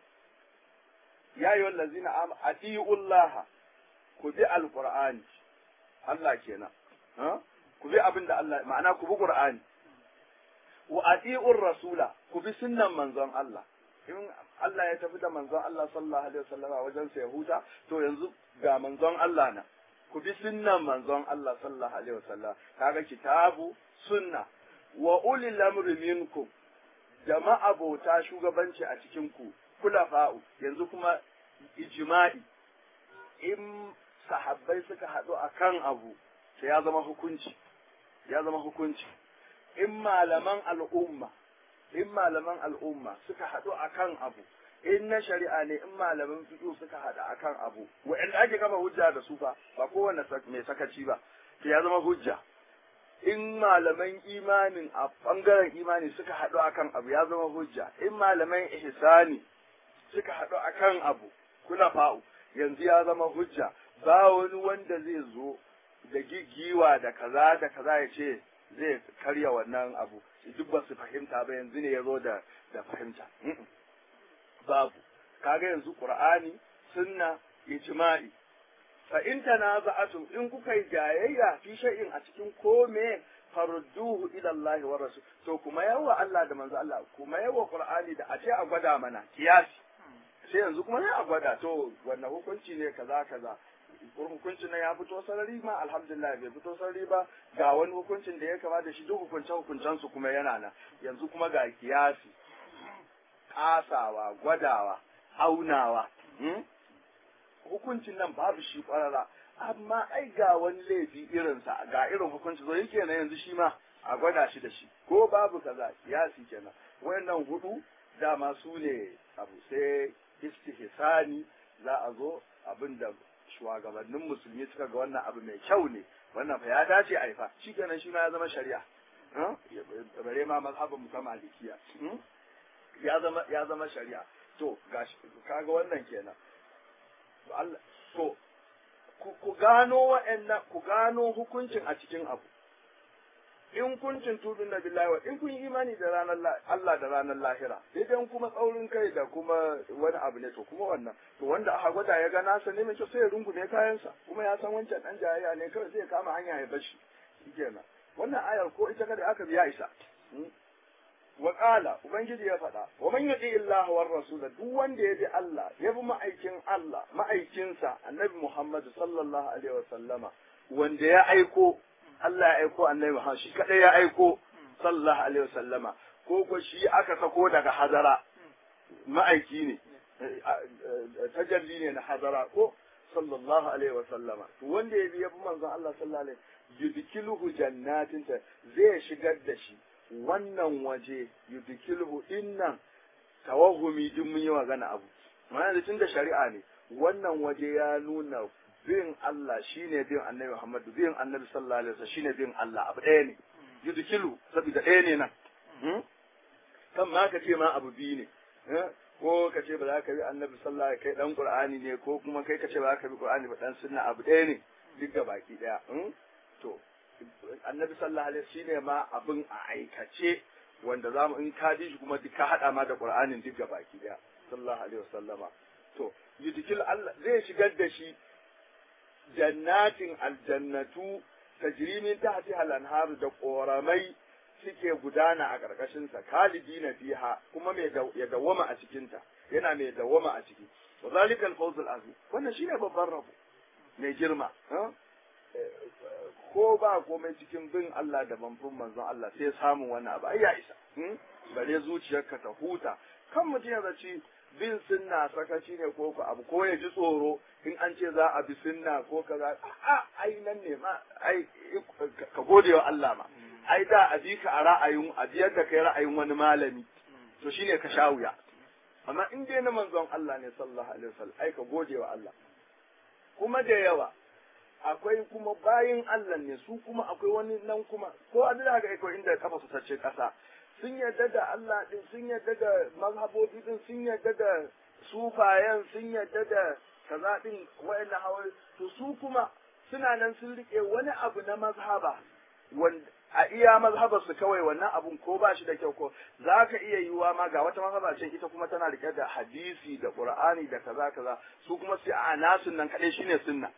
ya yi wallazina am atiullah ku bi alqur'ani Allah kenan ku bi abin da Allah ma'ana ku bi qur'ani wa atiur rasula ku bi sunnan manzon Allah in Allah ya tafi da manzon Allah sallallahu alaihi wasallama wajen sa Yahuda to yanzu ga manzon Allah na ku bi sunnan manzon Allah sallallahu alaihi wasallam kaga kitabu sunna wa ulil amri minkum jama'a bauta shugabanci a cikin ku kulafa'u yanzu kuma ijma'i in sahabbai suka haɗu akan abu to ya zama hukunci ya zama hukunci in malaman al'umma in malaman al'umma suka haɗu akan abu in na shari'a ne in malaman fiqh suka haɗu akan abu wa'anda ake kama hujja da su fa ba kowanne mai sakaci ba to ya zama hujja in malaman imanin a bangaren imani suka haɗu akan abu ya zama hujja in malaman ihsani suka haɗu akan abu kula fa'u yanzu ya zama hujja ba wani wanda zai zo da gigiwa da kaza da kaza ya ce zai karya wannan abu duk ba su fahimta ba yanzu ne ya zo da da fahimta babu kaga yanzu qur'ani sunna ijma'i fa in tanaza'atum in kuka yi jayayya fi shay'in a cikin kome farduhu ila Allah wa rasul to kuma yawa Allah da manzo Allah kuma yawa qur'ani da a ce a gwada mana kiyasi sai yanzu kuma sai a gwada to wannan hukunci ne kaza kaza hukuncin nan ya fito sarari ma alhamdulillah bai fito sarari ba ga wani hukuncin da ya kama da shi duk hukuncen hukuncen su kuma yana nan yanzu kuma ga kiyasi kasawa gwadawa aunawa hukuncin nan babu shi kwarara amma ai ga wani laifi irinsa ga irin hukunci zo yake na yanzu shi ma a gwada shi da shi ko babu kaza kiyasi kenan wayannan hudu dama su ne abu sai istihsani za a zo abin da shugabannin musulmi suka ga wannan abu mai kyau ne wannan fa ya dace a fa shi kenan shi ma ya zama shari'a bare ma mazhabin ta malikiya ya zama ya zama shari'a to gashi kaga wannan kenan to Allah to ku gano wa'annan ku gano hukuncin a cikin abu in kuncin tudun na billahi wa in kun yi imani da ranar Allah da ranar lahira idan kuma tsaurin kai da kuma wani abu ne to kuma wannan to wanda aka gwada ya ga nasa ne mai kyau sai ya rungume kayansa kuma ya san wancan dan jayayya ne kawai zai kama hanya ya bashi shikenan wannan ayar ko ita kada aka biya isa wa qala ubangiji ya faɗa wa man yuti Allah war rasul duk wanda ya bi Allah ya bi ma'aikin Allah ma'aikinsa annabi Muhammad sallallahu alaihi wa sallama wanda ya aiko Allah ya aiko annabi Muhammad shi kadai ya aiko sallallahu alaihi wasallama ko ko shi aka sako daga hadara ma'aiki ne tajalli ne na hadara ko sallallahu alaihi wasallama to wanda ya bi ya bi manzon Allah sallallahu alaihi yudkiluhu jannatin ta zai shigar da shi wannan waje yudkiluhu innan tawahumi din mun yi magana abu ma'ana da tunda shari'a ne wannan waje ya nuna bin Allah shine bin annabi Muhammad bin annabi sallallahu alaihi wasallam shine bin Allah abu ɗaya ne yudkilu saboda ɗaya ne nan kan ma ka ce ma abu biyu ne ko ka ce ba za ka bi annabi sallallahu alaihi kai dan qur'ani ne ko kuma kai ka ce ba za ka bi qur'ani ba dan sunna abu ɗaya ne duk ga baki ɗaya to annabi sallallahu alaihi shine ma abin a aikace wanda za mu in ka ji shi kuma duk ka hada ma da qur'anin duk ga baki ɗaya sallallahu alaihi wasallama to yudkil Allah zai shigar da shi jannatin aljannatu tajri min tahtiha al-anharu da koramai suke gudana a ƙarƙashinsa kalidina fiha kuma mai ya dawwama a cikinta yana mai dawwama a ciki wa zalika al-fawz al-azim wannan shine babban rabo mai girma ko ba komai cikin bin Allah da manfin manzon Allah sai samun wannan abu ai ya isa bare zuciyarka ta huta kan mutum ya zaci bin sunna sakaci ne ko ku abu ko ya ji tsoro in an ce za a bi sunna ko kaza a ai nan ne ma ai ka gode wa Allah ma ai da a bi ka a ra'ayin a biyar da kai ra'ayin wani malami to shine ka sha wuya amma in dai na manzon Allah ne sallallahu alaihi wasallam ai ka gode wa Allah kuma da yawa akwai kuma bayin Allah ne su kuma akwai wani nan kuma ko a da haka akwai inda kafa su tace kasa sun yarda da Allah din sun yarda da mazhabobi din sun yarda da sufayen sun yarda da kaza din wayannan hawa to su kuma suna nan sun rike wani abu na mazhaba wanda a iya mazhabar su kawai wannan abun ko ba shi da kyau ko za ka iya yiwuwa ma ga wata mazhaba ce ita kuma tana rike da hadisi da qur'ani da kaza kaza su kuma sai a nasun nan kadai shine sunna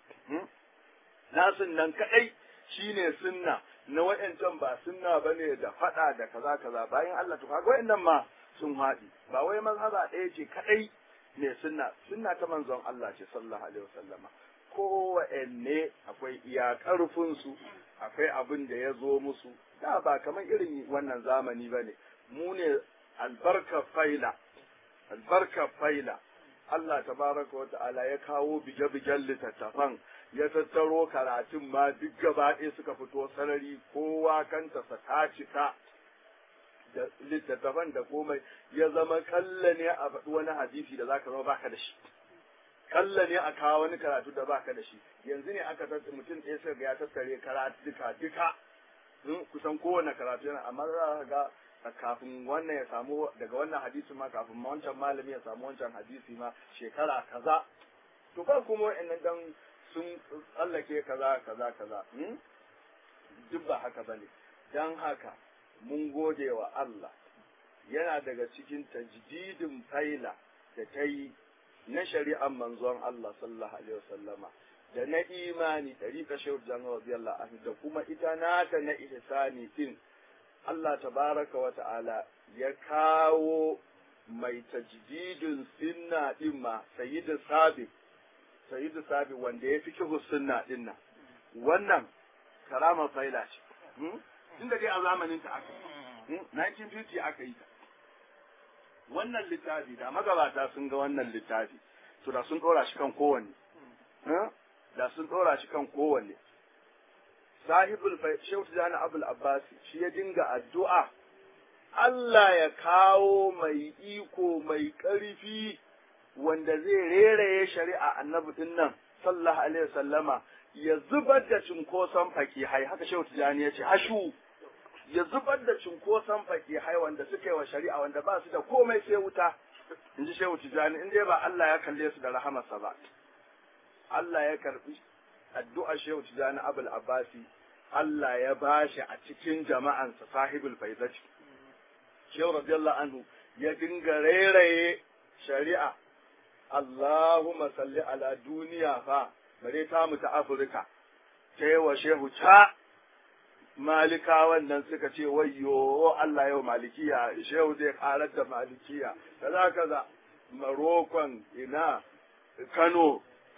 nasun nan kadai shine sunna na wayancan ba sunna bane da fada da kaza kaza bayan Allah to kaga wayannan ma sun haɗi ba wai mazhaba ɗaya ce kadai ne sunna sunna ta manzon Allah ce sallallahu alaihi wasallama kowanne akwai iya ƙarfinsu akwai abin da ya zo musu da ba kamar irin wannan zamani ba ne mu ne albarka faila albarka faila Allah tabaraka wa ta'ala ya kawo bige-bigen littattafan ya tattaro karatun ma duk gaba ɗaya suka fito sarari kowa kanta sa ta cika da littattafan da komai ya zama kalla ne a faɗi wani hadisi da zaka zama baka da shi kalla ne a kawo wani karatu da baka da shi yanzu ne aka tattara mutum ɗaya sai ga ya tattare karatu duka duka kusan kowane karatu yana amma za ka ga kafin wannan ya samu daga wannan hadisi ma kafin ma wancan malami ya samu wancan hadisi ma shekara kaza to ba kuma wa'annan dan sun tsallake kaza kaza kaza duk ba haka bane dan haka mun gode wa Allah yana daga cikin tajdidin faila da ta yi na shari'ar manzon Allah sallallahu alaihi wasallama da na imani tariqa shehu jama'a radiyallahu anhu da kuma ita nata na ihsani din Allah tabaraka wa ta'ala ya kawo mai tajdidin sunna din ma sayyidu sabi sayyidu sabi wanda ya fi kihu sunna din nan wannan karama faila ce inda dai a zamanin ta aka yi 1950 aka yi ta wannan littafi da magabata sun ga wannan littafi to da sun dora shi kan kowanne da sun dora shi kan kowanne sahibul shehu tijani abul abbas shi ya dinga addu'a Allah ya kawo mai iko mai ƙarfi wanda zai reraye shari'a annabi din nan sallallahu alaihi wasallama ya zubar da cinkoson fakihai haka shehu tijani ya ce hashu ya zubar da cinkoson fakihai wanda suka yi wa shari'a wanda ba su da komai sai wuta in ji shehu tijani in dai ba Allah ya kalle su da rahamarsa ba Allah ya karbi addu'a shehu tijani abul abbasi Allah ya bashi a cikin jama'ansa sahibul faizati shehu radiyallahu anhu ya dinga rairaye shari'a Allahumma salli ala duniya fa bare ta mu ta Afirka ta yi wa shehu ta malika wannan suka ce wayyo Allah yau malikiya shehu zai karar da malikiya kaza kaza marokon ina Kano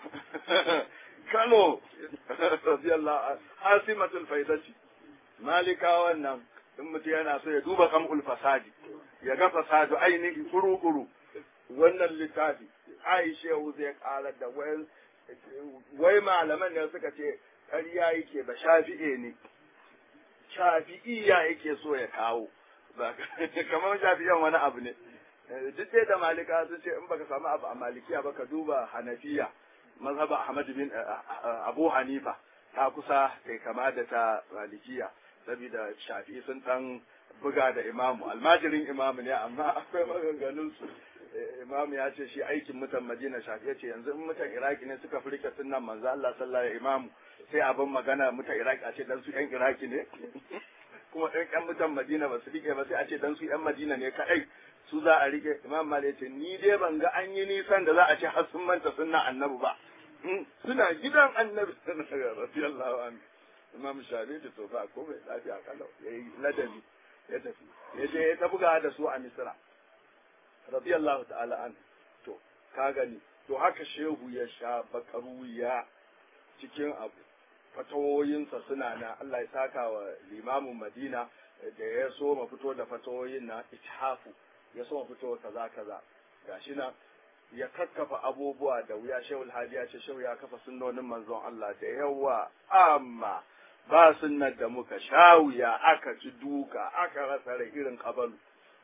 Kano radiyallahu hasimatul faidati malika wannan in mutum yana so ya duba kamul fasadi ya ga fasadu ainihi kuru-kuru wannan littafi Aisha zai karar da wai malaman ne suka ce ƙarya yake ba shafi'e ne shafi'iya yake so ya kawo ba kamar shafi'an wani abu ne duk dai da malika sun ce in baka samu abu a malikiya ba ka duba hanafiya mazhaba Ahmad bin Abu Hanifa ta kusa kai kama da ta Malikiya saboda Shafi'i sun dan buga da imamu almajirin imamu ne amma akwai maganganun su imamu ya ce shi aikin mutan Madina Shafi'i ya ce yanzu in mutan Iraki ne suka furke sunnan manzo Allah sallallahu alaihi imamu sai abin magana mutan Iraki a ce dan su yan Iraki ne kuma ɗan ƴan mutan Madina ba su rike ba sai a ce dan su ƴan Madina ne kaɗai su za a rike Imam Malik ya ce ni dai ban ga an yi nisan da za a ce har sun manta sunna annabi ba suna gidan annabi radiyallahu anhu Imam Shafi da to ba komai lafiya kalau yayi ladabi ya tafi ya je ya ta buga da su a Misra radiyallahu ta'ala anhu to ka gani to haka shehu ya sha bakaru ya cikin abu fatawoyinsa suna na Allah ya saka wa limamin Madina da ya so ma fito da fatawoyin na ithafu ya so ma fito kaza kaza gashi na ya kakkafa abubuwa da wuya shehul hadi ya ce shehu ya kafa sunnonin manzon Allah da yawa amma ba sunnar da muka sha wuya aka ci duka aka rasa rai irin kabalu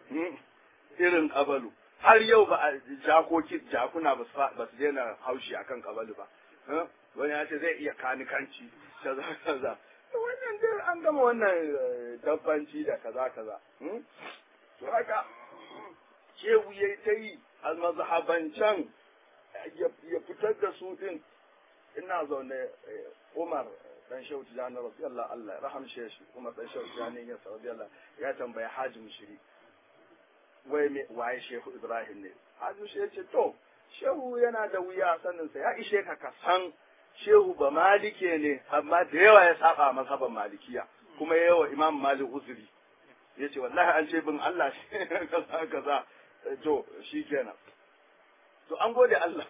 irin kabalu har yau ba a jakoki jakuna ba su daina haushi akan kabalu ba wani ya ce zai iya kanikanci kaza kaza wannan dai an gama wannan dabbanci da kaza kaza to haka shehu ya ta yi a mazhabancan ya fitar da su din ina zaune umar dan shehu tijani rabbi Allah Allah rahamshe shi umar dan shehu tijani ya saudi Allah ya tambaya haji mushiri wai me waye shehu ibrahim ne haji mushiri ya ce to shehu yana da wuya saninsa ya ishe ka ka san shehu ba malike ne amma da yawa ya saba mazhaban malikiya kuma ya yawa imam malik uzuri ya ce wallahi an ce bin Allah shi kaza kaza to shi kenan to an gode Allah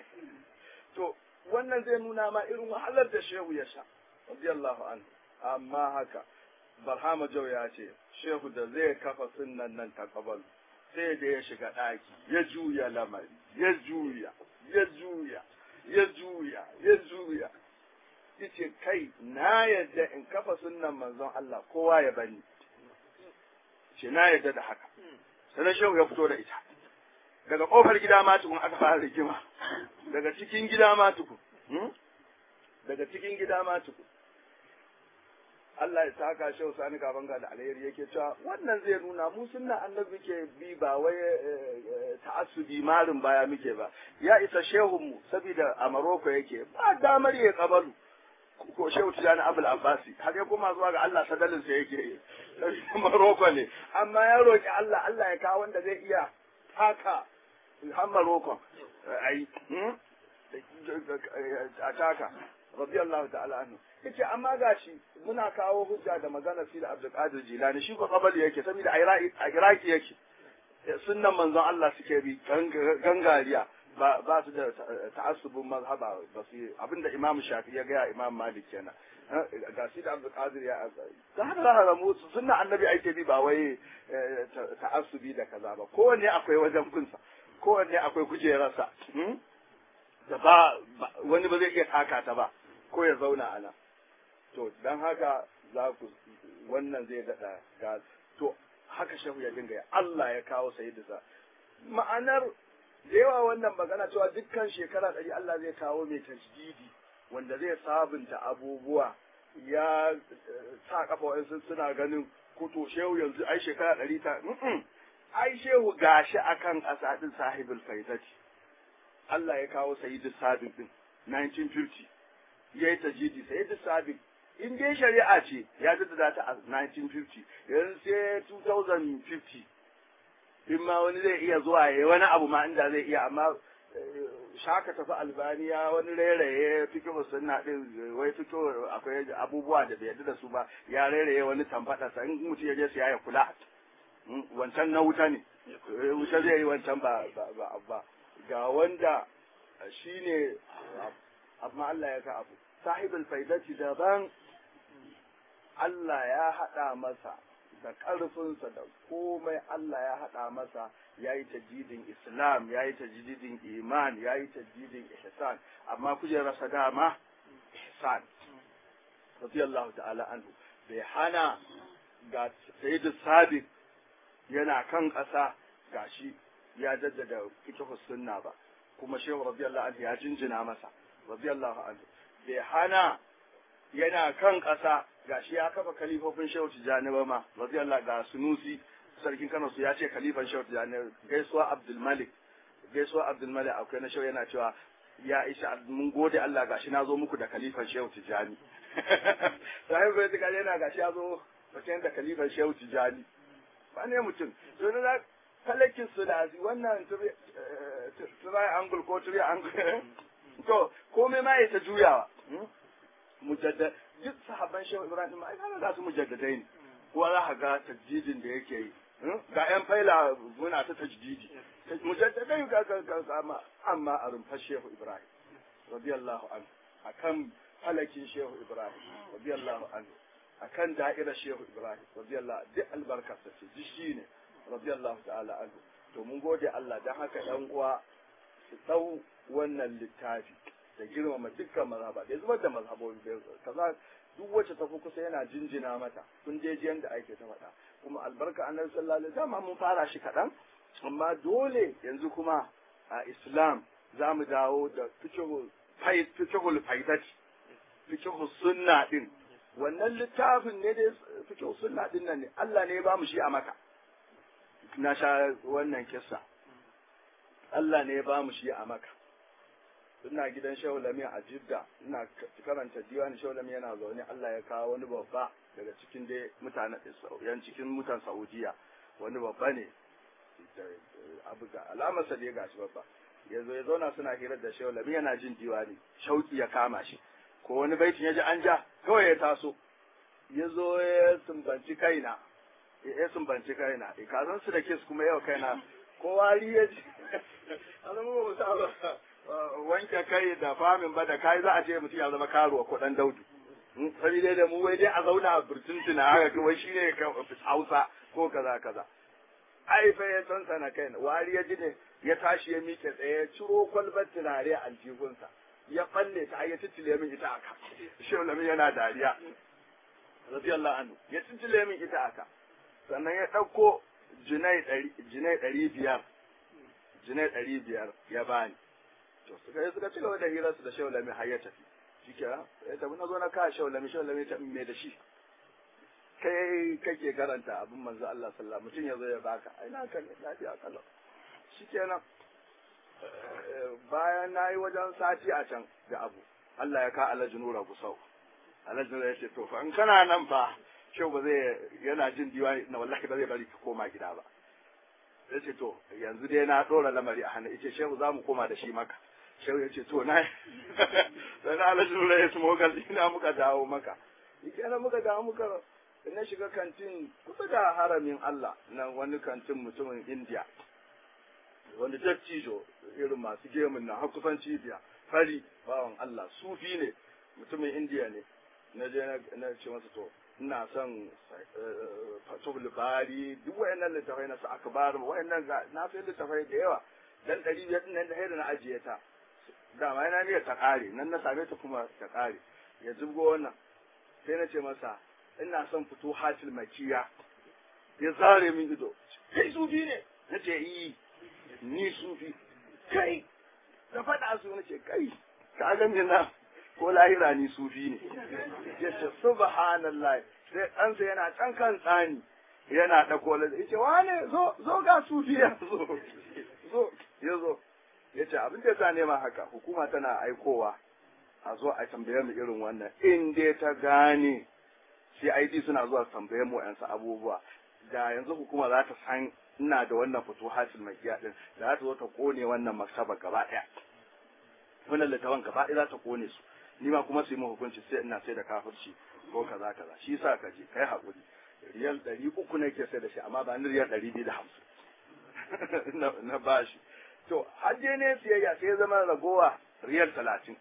to wannan zai nuna ma irin wahalar da shehu ya sha radiyallahu anhu amma haka barhama jau ya ce shehu da zai kafa sunnan nan ta kabal sai da ya shiga ɗaki ya juya lamari ya juya ya juya ya juya ya juya yace kai na yadda in kafa sunnan manzon Allah kowa ya bani ce na yadda da haka sai shehu ya fito da ita daga kofar gida ma tukun aka fara rigima daga cikin gida ma tukun daga cikin gida ma tukun Allah ya saka shehu sani gaban ga da alheri yake cewa wannan zai nuna mu sunna annabi ke bi ba wai ta'assubi marin baya muke ba ya isa shehun mu saboda a Maroko yake ba damar ya kabalu ko shehu tijani abul abbasi har ya koma zuwa ga Allah sadalin sa yake Maroko ne amma ya roki Allah Allah ya kawo wanda zai iya taka har Maroko ai a taka radiyallahu ta'ala anhu yace amma gashi muna kawo hujja da magana fi da Abdul Qadir Jilani shi ko kabali yake saboda a Iraki yake sunnan manzon Allah suke bi gangariya ba ba su da ta'assubun mazhaba ba su abinda Imam Shafi ya ga Imam Malik kenan ga shi da Abdul Qadir ya da haka za mu sunna annabi ake bi ba wai ta'assubi da kaza ba kowanne akwai wajen kunsa kowanne akwai kujerarsa da ba wani ba zai iya taka ta ba ko ya zauna a nan to don haka za ku wannan zai daɗa ga to haka shehu ya dinga Allah ya kawo sayyidisa ma'anar da yawa wannan magana cewa dukkan shekara ɗari Allah zai kawo mai tajdidi wanda zai sabunta abubuwa ya sa kafa wa'insu suna ganin kuto shehu yanzu ai shekara ɗari ta ai shehu gashi akan ƙasa ɗin sahibul faizati Allah ya kawo sayyidu sabiq din 1950 ya yi tajidi sayyidu sabiq in dai shari'a ce ya jaddada ta a 1950 yanzu sai 2050 in ma wani zai iya zuwa ya wani abu ma inda zai iya amma shaka tafi albaniya wani rairaye fito sunna din wai fito akwai abubuwa da bai yarda da su ba ya rairaye wani tamfada sa in mutum ya je siya ya kula wancan na wuta ne wuta zai yi wancan ba ba ba ga wanda shi ne amma Allah ya ka abu sahibul faidati daban Allah ya haɗa masa da ƙarfinsa da komai Allah ya haɗa masa ya yi tajidin Islam ya yi tajidin iman ya yi tajidin ihsan amma kujerarsa dama ihsan radiyallahu ta'ala anhu bai hana ga sayyidu sabiq yana kan ƙasa gashi ya jaddada fiqh sunna ba kuma shehu radiyallahu anhu ya jinjina masa radiyallahu anhu bai hana yana kan ƙasa gashi ya kafa kalifofin shehu tijjani ba ma radiyallahu ga sunusi sarkin kano su ya ce kalifan shehu tijjani gaisuwa abdul malik gaisuwa abdul malik akwai na shehu yana cewa ya isha mun gode Allah gashi na zo muku da kalifan shehu tijjani sai bai ta yana gashi ya zo mutum da kalifan shehu tijjani ba ne mutum to na falakin sulasi wannan turi angul ko turi angul to komai ma ya ta juyawa mujaddad duk sahabban shehu ibrahim ai kana za su mujaddadai ne kowa za ka ga tajdidin da yake yi ga yan faila muna ta tajdidi mujaddadai ga ga ga amma a rumfar shehu ibrahim radiyallahu anhu akan falakin shehu ibrahim radiyallahu anhu akan da'irar shehu ibrahim radiyallahu duk albarkarsa ce duk shi ne radiyallahu ta'ala anhu to mun gode Allah dan haka yan uwa su dau wannan littafi da girmama dukkan mazhaba da zubar da mazhabobi kaza duk wacce ta fi kusa yana jinjina mata kun je jiyan da ake ta faɗa kuma albarka annabi sallallahu alaihi wasallam mun fara shi kaɗan amma dole yanzu kuma a islam za mu dawo da fikihul faidati fikihul sunna din wannan littafin ne dai fikihul sunna din nan ne Allah ne ya ba mu shi a maka na sha wannan kissa Allah ne ya ba mu shi a maka ina gidan shehu lami a jidda ina karanta diwani shehu lami yana zaune Allah ya kawo wani babba daga cikin dai mutanen yan cikin mutan Saudiya wani babba ne abu ga alamarsa da ya gashi babba yanzu ya zauna suna hirar da shehu lami yana jin diwani shauki ya kama shi ko wani baitin ya ji an ja kawai ya taso ya zo ya sumbanci kaina ya sumbanci kaina ka san su da kes kuma yau kaina ko wari ya ji an zama ba sa ba wanke kai da famin ba da kai za a ce mutum ya zama karuwa ko dan daudu sabi dai da mu wai dai a zauna a burtuntuna haka kawai shine hausa ko kaza kaza ai fa ya san sana kai wari ya ji ne ya tashi ya miƙe tsaye ya ciro kwalbar tunare a aljihunsa ya falle ta ya titile min ita aka shehu lamin yana dariya radiyallahu anhu ya titile min ita aka sannan ya ɗauko jinai ɗari biyar jinai ɗari biyar ya bani to suka yi suka ci gaba da hirarsu da shehu lamin har ya tafi shi ke ya tafi na zo na kawo shehu lamin shehu lamin ta me da shi kai kake karanta abin manzo Allah sallallahu mutum ya zo ya baka ai na kan lafiya kalau shikenan bayan na yi wajen sati a can da abu Allah ya ka alhaji nura gusau alhaji nura ya ce to fa in kana nan fa shau ba zai yana jin diwani na wallahi ba zai bari ka koma gida ba ya ce to yanzu dai na ɗora lamari a hannu ce shehu za mu koma da shi maka shehu ya ce to na sai na alhaji nura ya sumo ina muka dawo maka kenan muka dawo muka na shiga kantin kusa da haramin Allah na wani kantin mutumin India wani dattijo irin masu gemun na har kusan cibiya fari bawan Allah sufi ne mutumin India ne na je na ce masa to ina son fatul bari duk wayannan littafai na su akbar wayannan na sai littafai da yawa dan ɗari biyar din nan da haida na ajiye ta dama yana niyyar ta ƙare nan na same ta kuma ta ƙare ya zubgo wannan sai na ce masa ina son fito hatil makiya ya zare min ido kai sufi ne na ce yi ni sufi kai da faɗa su na ce kai ka ga na ko lahira ni sufi ne ya ce subhanallah sai ɗansa yana can kan tsani yana ɗako la ya ce wane zo zo ga sufi ya zo zo ya zo ya ce abin da ya sa nema haka hukuma tana aikowa a zo a tambaye mu irin wannan in dai ta gane CID suna zuwa tambaye mu yansu abubuwa da yanzu hukuma za ta san ina da wannan fito hasil mai din da za ta zo ta kone wannan maktaba gaba ɗaya wannan littafin gaba ɗaya za ta kone su ni ma kuma su yi hukunci sai ina sai da kafirci ko kaza kaza shi sa ka je kai haƙuri riyal ɗari uku ne ke sai da shi amma ba ni riyal ɗari biyu da hamsin na bashi to har je ne siyayya sai ya zama ragowa riyal talatin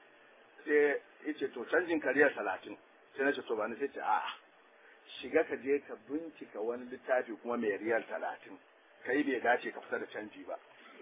sai ya ce to canjin ka riyal talatin sai na ce to ba ni sai ce a'a shiga ka je ka bincika wani littafi kuma mai riyal talatin kai bai dace ka fita da canji ba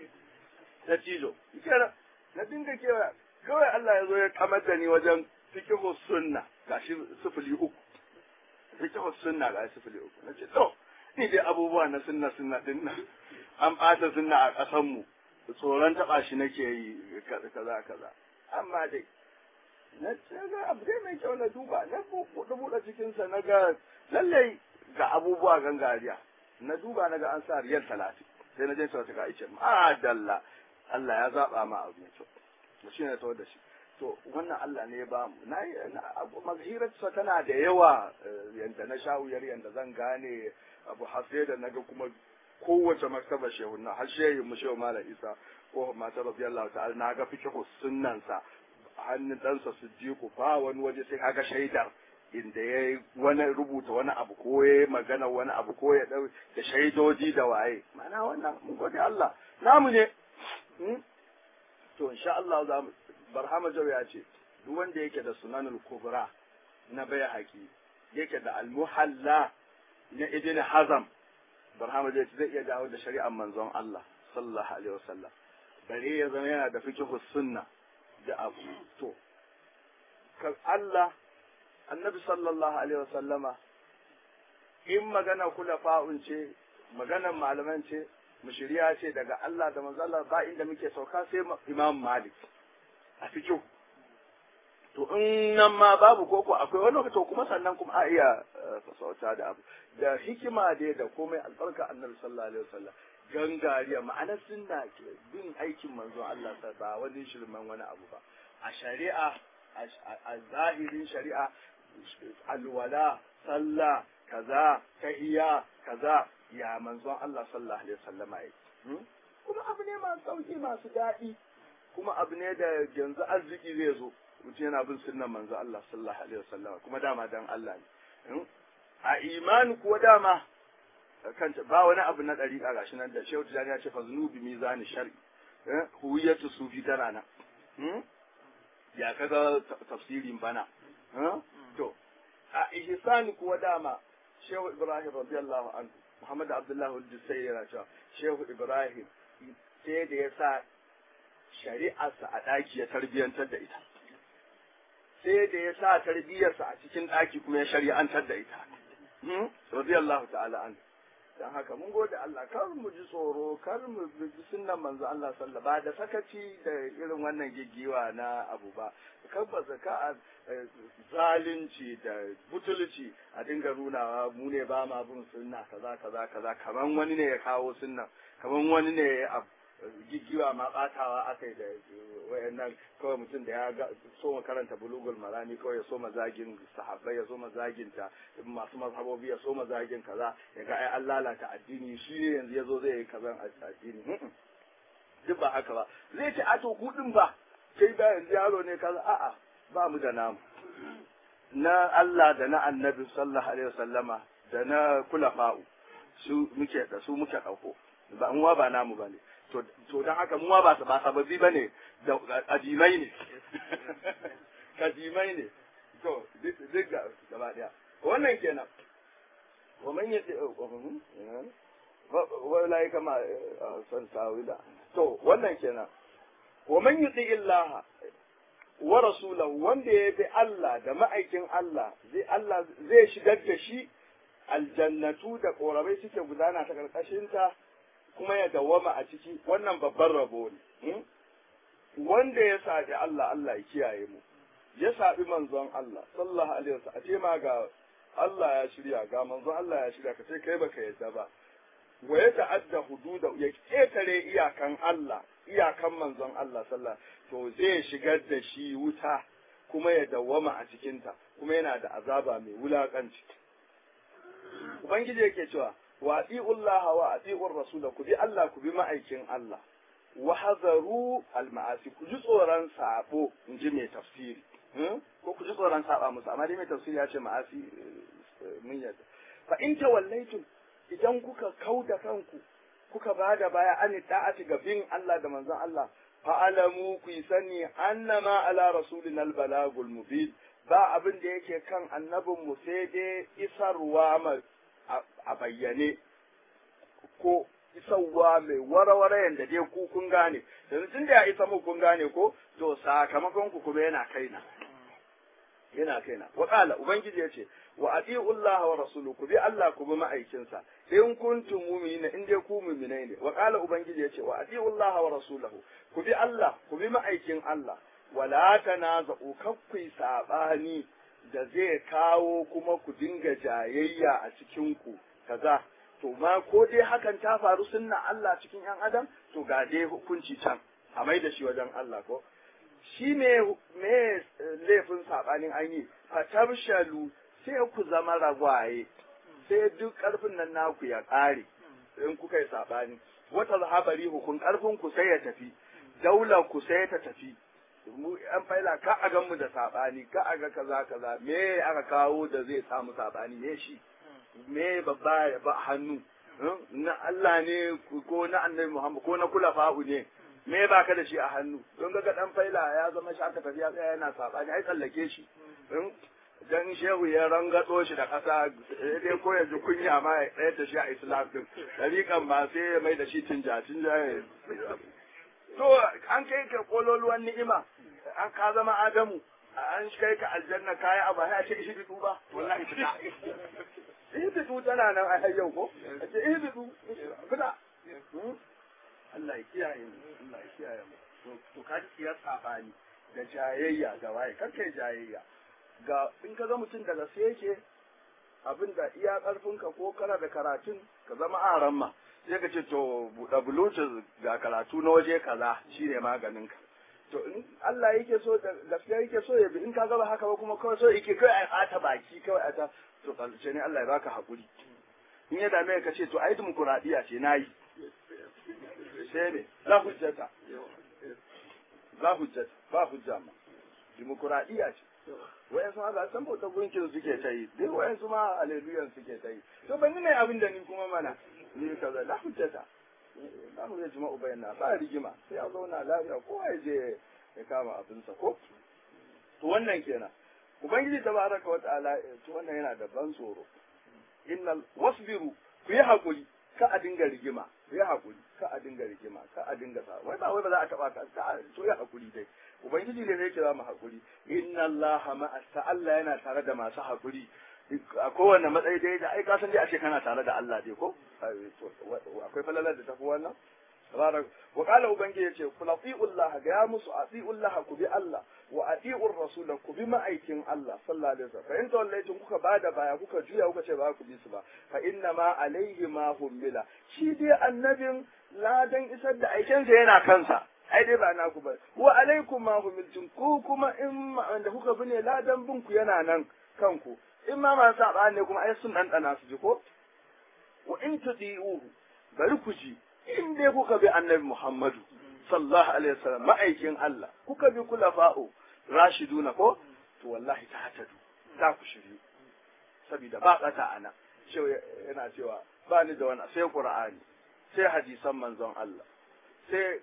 ta cizo kira na dinga kewa kawai Allah ya zo ya kamar da ni wajen fikihu sunna gashi sifili uku fikihu sunna ga sifili uku na ce to ni dai abubuwa na sunna sunna din nan an ɓata sunna a ƙasan mu tsoron taɓa shi nake yi kaza kaza amma dai na ga abu dai mai kyau na duba na buɗe buɗe cikinsa na ga lallai ga abubuwa gangariya na duba na ga an sa riyal talatin sai na je sauta ga ice madalla Allah ya zaɓa ma abu mai kyau to shi ne da shi to wannan Allah ne ya ba mu na maghirarsa tana da yawa yanda na sha wuyar yanda zan gane abu hasse da naga kuma kowace maktaba shehu na har shehu mu shehu malam isa ko mata radiyallahu ta'ala na ga fikihu sunnansa hannun ɗansa siddiqu ba wani waje sai kaga shaidar inda ya wani rubuta wani abu ko ya magana wani abu ko ya dau da shaidoji da waye mana wannan mun gode Allah namu ne to insha Allah za mu barhama jau ya ce duk wanda yake da sunanul kubra na bai haƙi yake da almuhalla na ibn hazam barhama jau zai iya dawo da shari'ar manzon Allah sallallahu alaihi wasallam bare ya zama yana da fiqhu sunna da abu to Allah annabi sallallahu alaihi wasallama in magana kula fa'un ce maganar malaman ce mushiriya ce daga Allah da manzala ba inda muke sauka sai imam malik a fikihu to in nan ma babu koko akwai wani to kuma sannan kuma a iya fasauta da abu da hikima dai da komai albarka annabi sallallahu alaihi wasallam gangariya ma'anar sunna ke bin aikin manzo Allah ba wani shirman wani abu ba a shari'a a zahirin shari'a alwala sallah kaza tahiya kaza ya manzon Allah sallallahu alaihi wasallam yi kuma abu ne masu sauki masu daɗi kuma abu ne da yanzu arziki zai zo mutum yana bin sunnan manzon Allah sallallahu alaihi wasallam kuma dama dan Allah ne a imani kuwa dama kanta ba wani abu na ɗariƙa gashi nan da shehu tijani ya ce fa zunubi mizani shar'i huwiyatu sufi tana nan ya kaga tafsirin bana to a ihsani kuwa dama shehu ibrahim radiyallahu anhu muhammad abdullah al-jusayri yana cewa shehu ibrahim sai da ya sa shari'arsa a ɗaki ya tarbiyantar da ita sai da ya sa tarbiyarsa a cikin ɗaki kuma ya shari'antar da ita radiyallahu ta'ala anhu dan haka mun gode Allah kar mu ji tsoro kar mu bi sunnan manzo Allah sallallahu ba da sakaci da irin wannan giggiwa na abu ba kar ba zaka zalunci da butulci a dinga nunawa mu ne ba ma bin sunna kaza kaza kaza kaman wani ne ya kawo sunna kaman wani ne ya giggiwa ma batawa akai da wayannan kawai mutum da ya ga so ma karanta bulugul marami kawai ya so ma zagin sahabbai ya so ma zagin ta masu mazhabobi ya so ma zagin kaza ya ga ai an lalata addini shi ne yanzu yazo zai yi kazan addini duk ba haka ba zai ce a to kudin ba kai ba yanzu yaro ne kaza a'a ba mu da namu na Allah da na annabi sallallahu alaihi wasallama da na kulafa'u su muke da su muke dauko ba muwa ba namu bane to to dan haka muwa ba ba sababbi bane da adimai ne kadimai ne to duk gaba daya wannan kenan wa man yati wa lai kama san tawila to wannan kenan wa man yuti illaha wa rasulahu wanda ya bi Allah da ma'aikin Allah zai Allah zai shigar da shi aljannatu da korabai suke gudana ta karkashinta kuma ya dawwama a ciki wannan babban rabo ne wanda ya sabi Allah Allah ya kiyaye mu ya sabi manzon Allah sallallahu alaihi wasallam a ce ma ga Allah ya shirya ga manzon Allah ya shirya ka ce kai baka yadda ba wa ya ta'adda hududa ya ketare iyakan Allah iyakan manzon Allah sallallahu to zai shigar da shi wuta kuma ya dawwama a cikinta kuma yana da azaba mai wulakanci ubangiji yake cewa wa atiullaha wa atiur rasula ku bi Allah ku bi ma'aikin Allah wa hazaru al-ma'asi ku ji tsoron sabo in ji mai tafsiri ko ku ji tsoron saba musu amma dai mai tafsiri ya ce ma'asi mun yadda fa in tawallaitum idan kuka kauda kanku kuka bada baya an da'ati ga bin Allah da manzon Allah fa'alamu ku sani annama ala rasulina al-balagul mubin ba abin da yake kan annabin mu sai dai isarwa a bayyane ko isarwa mai warawara yanda dai ku kun gane yanzu tun da ya isa mu kun gane ko to sakamakon ku kuma yana kaina yana kaina wa qala ubangiji yace wa ati'u Allah wa rasuluhu ku bi Allah ku bi ma'aikinsa in kuntum mu'minina in dai ku mu'minai ne wa qala ubangiji yace wa ati'u Allah wa rasuluhu ku bi Allah ku bi ma'aikin Allah wala tanaza'u kakkui sabani da zai kawo kuma ku dinga jayayya a cikin ku kaza to ma ko dai hakan ta faru sunna Allah cikin yan adam to ga dai hukunci can a mai da shi wajen Allah ko shi me me laifin sabanin an yi fatabshalu sai ku zama ragwaye sai duk karfin nan naku ya ƙare in kuka yi sabani wata zahabari hukun karfin ku sai ya tafi daular ku sai ta tafi mu yan faila ka a gan mu da sabani ka a ga kaza kaza me aka kawo da zai samu sabani me shi me babba ba hannu na Allah ne ko na annabi Muhammad ko na kula fa'u ne me ba ka da shi a hannu don ga dan faila ya zama shi aka tafi ya tsaya yana sabani ai tsallake shi dan shehu ya rangatso shi da ƙasa dai ko ya ji kunya ma ya tsayar da shi a islam din dariƙan ba sai ya mai da shi tinja tinja to an kai ka kololuwan ni'ima an ka zama adamu an kai ka aljanna kayi abu ya ce ishi bitu ba wallahi fita ishi bitu tana nan a yau ko a ce ishi bitu fita Allah ya kiyaye mu Allah ya kiyaye mu to ka ji ya sabani da jayayya da waye kar kai jayayya ga in ka ga mutum daga sai yake abin da iya karfinka ko kana da karatun ka zama aran ma sai ka ce to buɗe bluetooth ga karatu na waje kaza shine maganin ka to in Allah yake so da gaskiya yake so ya bi in ka gaba haka ba kuma kawai so yake kawai a ata baki kawai a ta to kalce ne Allah ya baka hakuri in ya dame ka ce to ai dimokuraɗiyya ce nayi sai ne la hujjata la hujjata ba hujja ma dimokuraɗiyya ce wayansu ma ba san bautar gunkin suke ta yi duk wayansu ma aleluyan suke ta yi to ban ne abin da ni kuma mana ni kaza la hujjata za mu zai jima'u bayyana ba rigima sai a zauna lafiya ko ya je ya kama abinsa ko to wannan kenan ubangiji tabaraka wa ta'ala to wannan yana da ban tsoro innal wasbiru ku yi hakuri ka a dinga rigima ku yi hakuri ka a dinga rigima ka a dinga sa wai ba wai ba za a taba ka to yi hakuri dai ubangiji ne yake za mu hakuri inna allaha ma'as Allah yana tare da masu hakuri a kowane matsayi dai da ai ka san dai a ce kana tare da Allah dai ko akwai falalar da tafi wannan tabarak wa qala ubangi yace kul atiullah ga ya musu atiullah ku bi Allah wa atiur rasul ku bi ma'aikin Allah sallallahu alaihi wasallam fa in tawallaytum kuka bada baya kuka juya kuka ce ba ku bi su ba fa inna ma alaihi ma hummila shi dai annabin ladan isar da aikensa yana kansa ai dai ba naku ba wa alaikum ma humiltum ku kuma in da kuka bi ne ladan bin ku yana nan kanku in ma masu saba ne kuma ai sun ɗanɗana su ji ko wa in tudi'uhu bari ku ji in dai kuka bi annabi Muhammadu sallallahu alaihi wasallam ma'aikin Allah kuka bi kulafa'u rashiduna ko to wallahi ta hatadu za ku shiryu saboda ba kata ana cewa yana cewa ba ni da wani sai qur'ani sai hadisan manzon Allah sai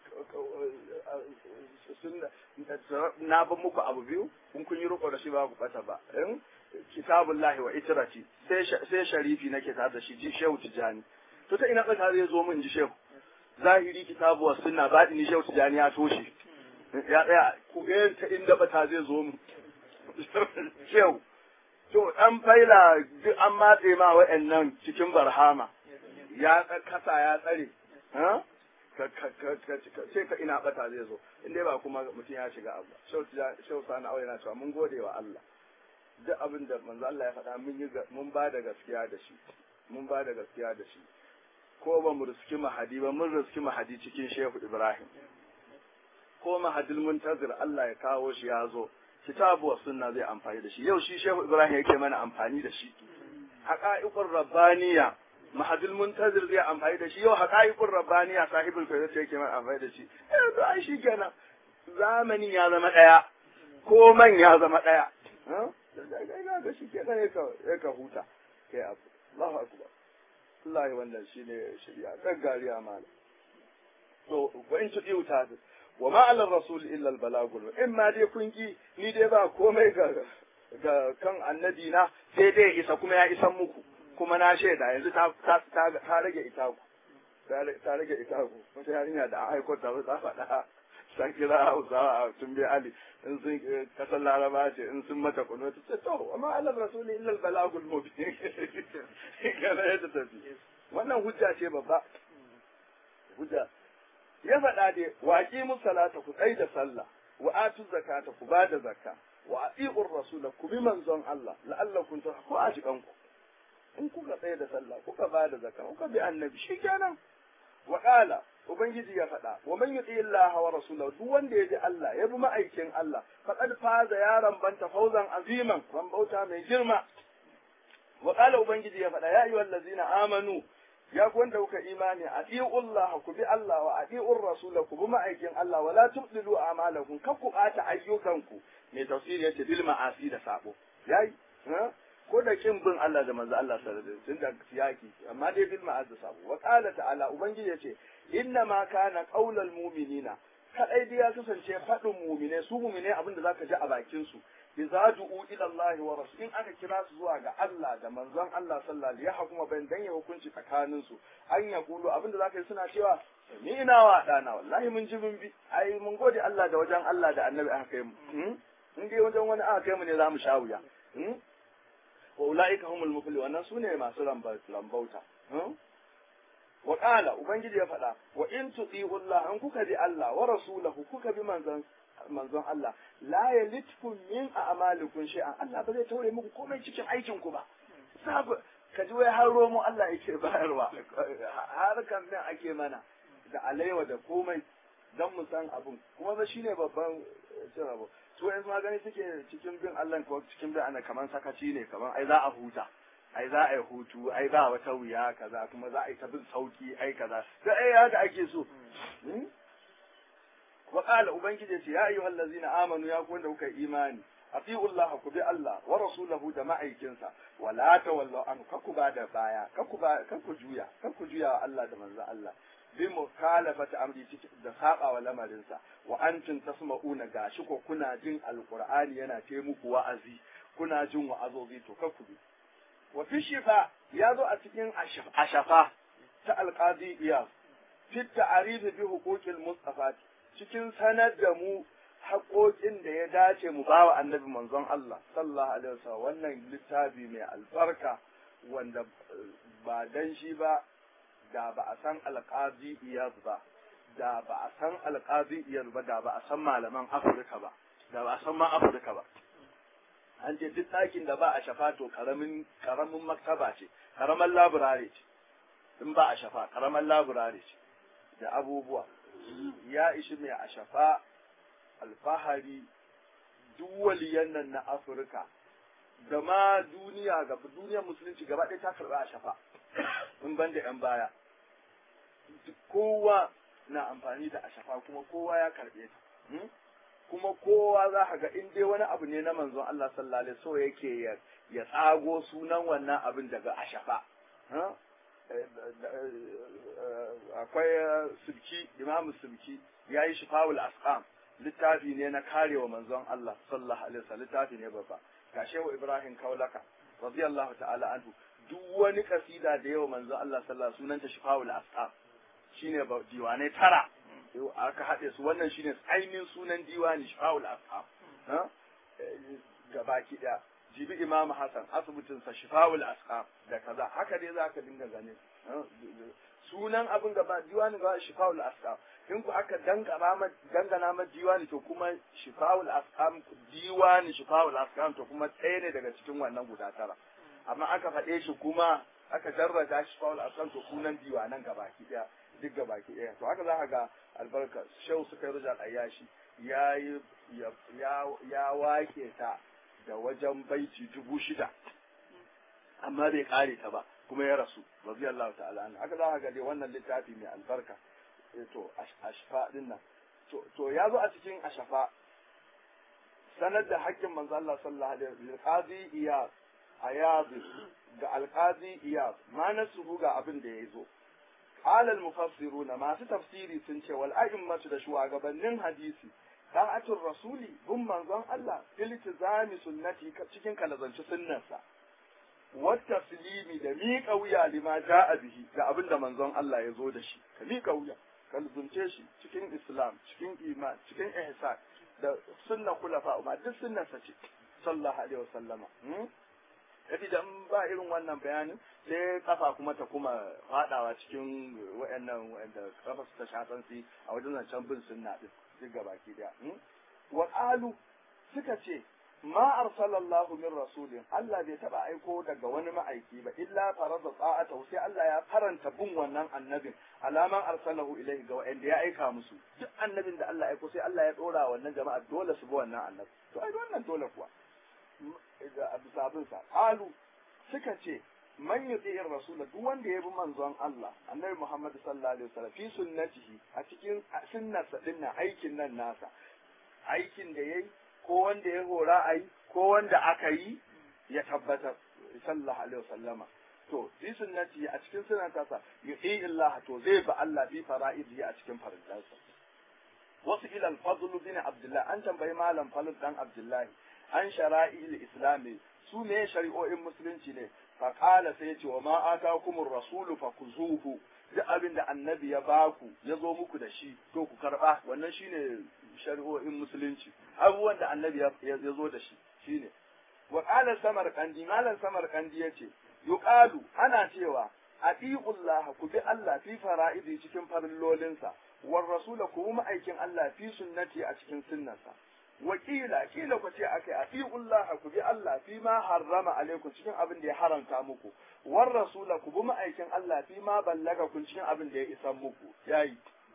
na ba muku abu biyu in kun yi riko da shi ba ku bata ba in kitabullahi wa itrati sai sharifi nake tare da shi ji shehu tijani to ta ina tsaka zai zo min ji shehu zahiri kitabu wa sunna ba ni shehu tijani ya toshe ya tsaya ku ga ta inda bata zai zo min shehu to dan faila duk an matse ma wa'annan cikin barhama ya kasa ya tsare ha sai ka ina bata zai zo in dai ba kuma mutum ya shiga abu shehu sani aure na cewa mun gode wa Allah duk abin da manzo Allah ya faɗa mun yi mun ba da gaskiya da shi mun ba da gaskiya da shi ko ba mu riski mahadi ba mun riski mahadi cikin shehu Ibrahim ko mahadil muntazir Allah ya kawo shi ya zo kitabu wa sunna zai amfani da shi yau shi shehu Ibrahim yake mana amfani da shi haqa'iqur rabbaniya mahadul muntazir zai amfani da shi yau haqa'iqur rabbaniya sahibul fayyaz yake mana amfani da shi eh to ai shi kenan zamanin ya zama daya ko man ya zama daya ga shi kenan ya ka ya ka huta kai abu Allahu akbar wallahi wannan shine shari'a kan gariya malam to wa in tudi wuta wa ma ala rasul illa al balagul in ma dai kun ki ni dai ba komai ga ga kan annabi na sai dai isa kuma ya isan muku kuma na shaida yanzu ta ta ta rage ita ku ta rage ita ku wata yarinya da aiko ta ta faɗa san kira Hausawa a tun bi Ali in sun kasar Laraba ce in sun mata kuno ta ce to amma Allah rasuli illa al balagul mubin kana yadda tafi wannan hujja ce babba hujja ya faɗa dai waƙi musalata ku tsai da sallah wa atu zakata ku ba da zakka wa ati'ur rasul ku bi manzon Allah la'allakum ko a jikan ku in kuka tsaye da sallah kuka ba da zakka kuka bi annabi shikenan wa qala ubangiji ya faɗa wa man yuti Allah wa rasulahu duk wanda ya ji Allah ya bi ma'aikin Allah faqad faza yaran banta fauzan aziman bauta mai girma wa qala ubangiji ya faɗa ya ayyuhal ladzina amanu ya ku wanda kuka imani atiullah ku bi Allah wa atiur rasul ku bi ma'aikin Allah wala tubdilu a'malakum kar ku ɓata ayyukanku mai tafsiri yace bil ma'asi da sabo yayi ko da kin bin Allah da manzo Allah sallallahu alaihi wasallam da siyaki amma dai bil ma'az da sabo wa qala ta'ala ubangiji yace inna ma kana qaulal mu'minina kadai dai ya kasance faɗin mu'mine su mu'mine abin da zaka ji a bakin su idza du'u ila Allah wa rasul in aka kira su zuwa ga Allah da manzon Allah sallallahu alaihi wasallam ya bayan dan ya hukunci tsakanin su an ya kulu abin da zaka yi suna cewa ni ina wa dana wallahi mun ji mun bi ai mun gode Allah da wajen Allah da annabi aka kai mu in dai wajen wani aka kai mu ne za mu sha wuya wa ulaika humul muflihun wannan sune masu lambauta wa qala ubangiji ya faɗa wa in tuti'u Allah an kuka bi Allah wa rasulahu kuka bi manzon manzon Allah la yalitkum min a'malikum shay'an Allah ba zai taure muku komai cikin aikin ku ba sabu ka ji wai har romo Allah yake bayarwa har kan nan ake mana da alaiwa da komai dan mu san abun kuma ba shine babban cin abu su yanzu ma gani suke cikin bin Allah ko cikin bin ana kaman sakaci ne kaman ai za a huta ai za a yi hutu ai ba wata wuya kaza kuma za a yi ta bin sauki ai kaza sai ai haka ake so wa qala ubangiji ce ya ayyuhal ladzina amanu ya ku wanda kuka imani ati'u Allah ku bi Allah wa rasulahu da ma'aikinsa wa la tawallu an kaku ba da baya kaku ba kaku juya kaku juya wa Allah da manzo Allah bi mukhalafati amri da saba wa lamarinsa wa antum tasma'una gashi ko kuna jin alqur'ani yana ce muku wa'azi kuna jin wa'azozi to kaku bi wa fi shifa ya zo a cikin ashafa ta alqadi iyas fi ta'rif bi huquqil mustafa cikin sanar da mu haƙoƙin da ya dace mu bawa annabi manzon Allah sallallahu alaihi wasallam wannan littafi mai albarka wanda ba dan shi ba da ba a san alƙazi iyaz ba da ba a san alƙazi iyaz ba da ba a san malaman Afirka ba da ba a san ma Afirka ba an ce duk ɗakin da ba a shafa to karamin karamin maktaba ce karaman laburare ce in ba a shafa karaman laburare ce da abubuwa ya ishi mai a shafa alfahari duk waliyan nan na Afirka da ma duniya ga duniyar musulunci gaba ɗaya ta karɓa a shafa in ban da 'yan baya kowa na amfani da a shafa kuma kowa ya karɓe ta kuma kowa za ka ga in dai wani abu ne na manzon Allah sallallahu alaihi so yake ya tsago sunan wannan abin daga a shafa akwai sulki imamu sulki ya yi shifawul asqam littafi ne na karewa manzon Allah sallallahu alaihi wasallam littafi ne babba ga shehu Ibrahim Kaulaka radiyallahu ta'ala anhu duk wani kasida da yawa manzon Allah sallallahu alaihi sunanta shifawul asqam shine ba diwane tara yau aka haɗe su wannan shine ainihin sunan diwani shifawul asqam ha gabaki daya jibi imam hasan asibitin sa shifawul asqam da kaza haka dai zaka dinga gane sunan abin gaba diwani ga shifawul asqam in ku aka dangana ma diwani to kuma shifawul asqam diwani shifawul asqam to kuma ɗaya ne daga cikin wannan guda tara amma aka faɗe shi kuma aka jarrata shifawul asqam to sunan diwanan gabaki ɗaya duk gabaki ɗaya to haka za ka ga albarka shehu suka yi rijal ayyashi ya ya wake ta da wajen baiti dubu shida amma bai kare ta ba kuma ya rasu radiyallahu ta'ala anhu haka za ka ga dai wannan littafi mai albarka to ashfa din nan to ya zo a cikin ashafa sanar da hakkin manzo Allah sallallahu alaihi wasallam qadi iyas ayaz ga alqadi iyas ma nasu ga abin da ya zo qala al mufassiruna masu tafsiri sun ce wal a'immatu da shugabannin hadisi da'atul rasuli bin manzon Allah iltizami sunnati cikin kalazanci sunnarsa wata silimi da miƙa wuya lima ja'a bihi ga abin da manzon Allah ya zo da shi ka miƙa wuya ka luzunce shi cikin islam cikin iman cikin ihsan da sunna kulafa ma duk sunnarsa ce sallallahu alaihi wasallama yafi da ba irin wannan bayanin sai kafa kuma ta kuma fadawa cikin wayannan wayanda kafa su ta shatan su a wajen zancen bin sunna din duk gabaki daya qalu suka ce ma arsalallahu min rasulin Allah bai taba aiko daga wani ma'aiki ba illa farada ta'ata sai Allah ya faranta bin wannan annabin alaman arsalahu ilaihi ga wanda ya aika musu duk annabin da Allah ya aiko sai Allah ya dora wannan jama'a dole su bi wannan annabi to ai wannan dole kuwa ga bisa abin sa qalu suka ce man yuti'ir rasul duk wanda ya bi manzon Allah annabi Muhammad sallallahu alaihi wasallam fi sunnatihi a cikin sunnarsa dinnan aikin nan nasa aikin da yayi ko wanda ya hora a yi ko wanda aka yi ya tabbatar sallallahu alaihi wasallama to fi sunnati a cikin sunan tasa yu'i illah to zai ba Allah fi fara'idi a cikin farillansa wasu ilal fadl bin abdullah an tambayi malam fadl dan abdullahi an shara'il islami su ne shari'o'in musulunci ne fa qala sai ce wa ma atakumur rasulu fakuzuhu duk abin da annabi ya baku ya zo muku da shi to ku karba wannan shine shari'o'in musulunci abubuwan da annabi ya zo da shi shine wa qala samarqandi malan samarqandi yace yuqalu ana cewa atiullah ku bi Allah fi fara'idi cikin farillolinsa war rasula ku bi ma'aikin Allah fi sunnati a cikin sunnarsa wakila kila ku ce akai atiullah ku bi Allah fi ma harrama alaikum cikin abin da ya haramta muku war rasula ku bi ma'aikin Allah fi ma ballaga kun cikin abin da ya isa muku yayi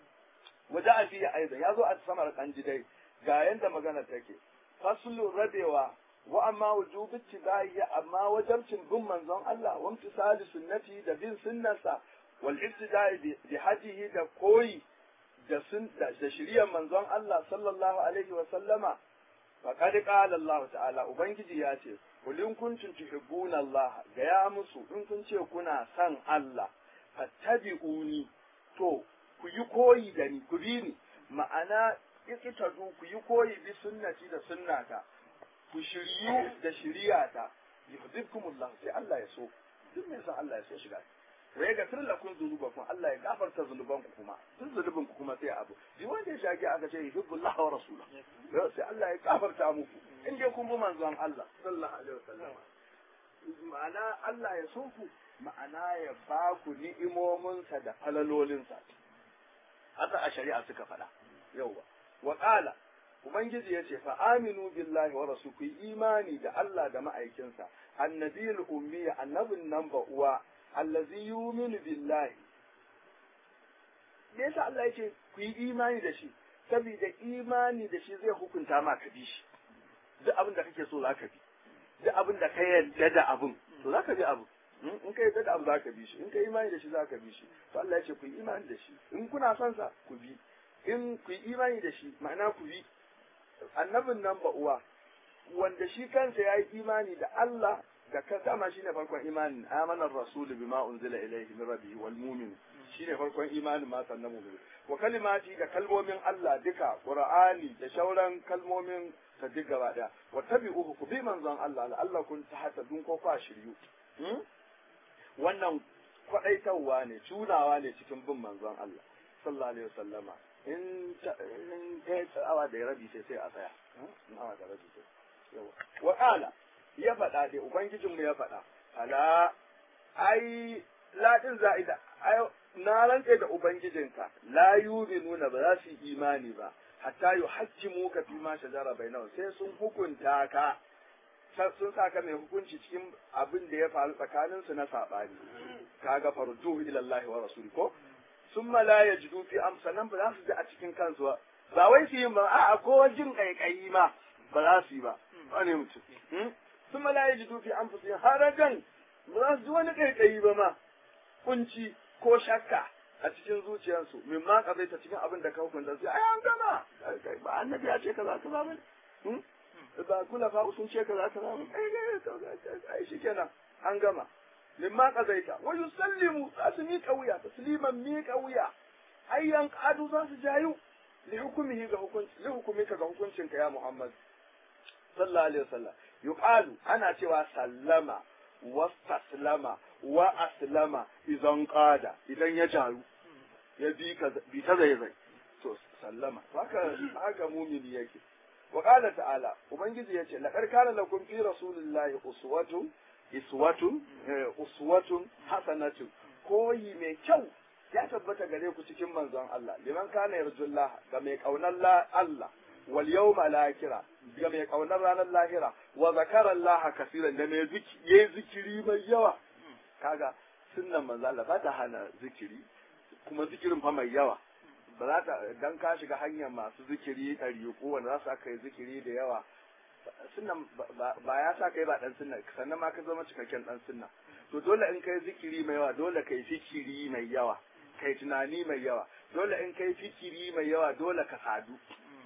waje a fiye aiza ya zo a samar kanji dai ga yanda magana take faslu rabewa wa amma wujubi tibai amma wajabcin bin manzon Allah wa imtisali sunnati da bin sunnarsa wal ibtidai bi hadihi da koyi da sun da shiriyar manzon Allah sallallahu alaihi wa sallama faqad qala Allah ta'ala ubangiji ya ce kul in kuntum tuhibbuna Allah ga ya musu in kun ce kuna son Allah fattabi'uni to ku yi koyi da ni ku bi ni ma'ana ikitadu ku yi koyi bi sunnati da sunnata ku shiryu da shiriyata yuhibbukumullah sai Allah ya so duk mai san Allah ya so shiga wa ya gafir lakum dhunubakum Allah ya gafarta zunubanku kuma duk zunubin ku kuma sai abu bi wanda ya shaki aka ce yuhibbullah wa rasulahu sai Allah ya gafarta muku in dai kun bi manzon Allah sallallahu alaihi wasallam ma'ana Allah ya so ku ma'ana ya ba ku ni'imominsa da falalolinsa haka a shari'a suka faɗa yauwa wa qala ubangiji ya ce fa aminu billahi wa rasul ku imani da Allah da ma'aikinsa annabiyul ummi annabin nan ba uwa allazi yuminu billahi me yasa Allah yake ku yi imani da shi saboda imani da shi zai hukunta ma ka bi shi duk abin da kake so za ka bi duk abin da ka yarda da abin to za ka bi abin in ka yarda da abu za ka bi shi in ka imani da shi za ka bi shi to Allah ya ce ku yi imani da shi in kuna son sa ku bi in ku yi imani da shi ma'ana ku bi annabin nan ba uwa wanda shi kansa ya yi imani da Allah da ka dama shine farkon imanin amanar rasul bima unzila ilayhi min rabbihi wal mu'min shine farkon imanin ma sannan mu'min wa kalimati da kalmomin Allah duka qur'ani da shauran kalmomin ta duk gaba daya wa tabi'uhu ku bi manzon Allah Allah kun ta hata dun ko kwa shiryu wannan kwadaitarwa ne tunawa ne cikin bin manzon Allah sallallahu alaihi wasallama in in kai awa da rabi sai sai a tsaya in awa da rabi sai yawa wa qala ya faɗa dai ubangijinmu ya faɗa ala ai ladin za'ida ai na rantse da ubangijinka la nuna ba za su yi imani ba hatta yu hajjimu ka fi ma shajara bainahum sai sun hukunta ka sun sa ka mai hukunci cikin abin da ya faru tsakanin su na sabani kaga farduhu ila Allah wa rasuli ko summa la yajidu fi amsanan ba za su ji a cikin kansu ba ba wai su yi ba a'a ko jin kaikayi ma ba za su yi ba wani mutum summa la yajidu fi anfusihim harajan ba za su ji wani kaikayi ba ma kunci ko shakka a cikin zuciyarsu min ma ta cikin abin da ka hukunta sai ai an gama ba annabi ya ce kaza kaza ba ba kula fa sun ce kaza kaza ba ai shikenan an gama min ma qazaita wa yusallimu za su miƙa wuya tasliman miƙa wuya ayyan qadu za su jayu li hukumihi ga hukunci li hukumika ga hukuncinka ya Muhammad sallallahu alaihi wasallam yuqalu ana cewa sallama wastaslama wa aslama idan qada idan ya jaru ya bi ka bi ta zai zai to sallama haka haka mumini yake wa qala ta'ala ubangiji yace laqad kana lakum fi rasulillahi uswatun iswatun uswatun hasanatun koyi mai kyau ya tabbata gare ku cikin manzon Allah liman kana yarjullah ga mai kaunar Allah wal yawma lakira ga mai kaunar ranar lahira wa zakara Allah kasiran da mai zikiri zikiri mai yawa kaga sunnan manzo Allah ba ta hana zikiri kuma zikirin fa mai yawa ba za ta dan ka shiga hanyar masu zikiri ɗari ko wanda za su aka yi zikiri da yawa sunnan ba ya sa kai ba dan sunna sannan ma ka zama cikakken dan sunna to dole in kai zikiri mai yawa dole kai fikiri mai yawa kai tunani mai yawa dole in kai fikiri mai yawa dole ka sadu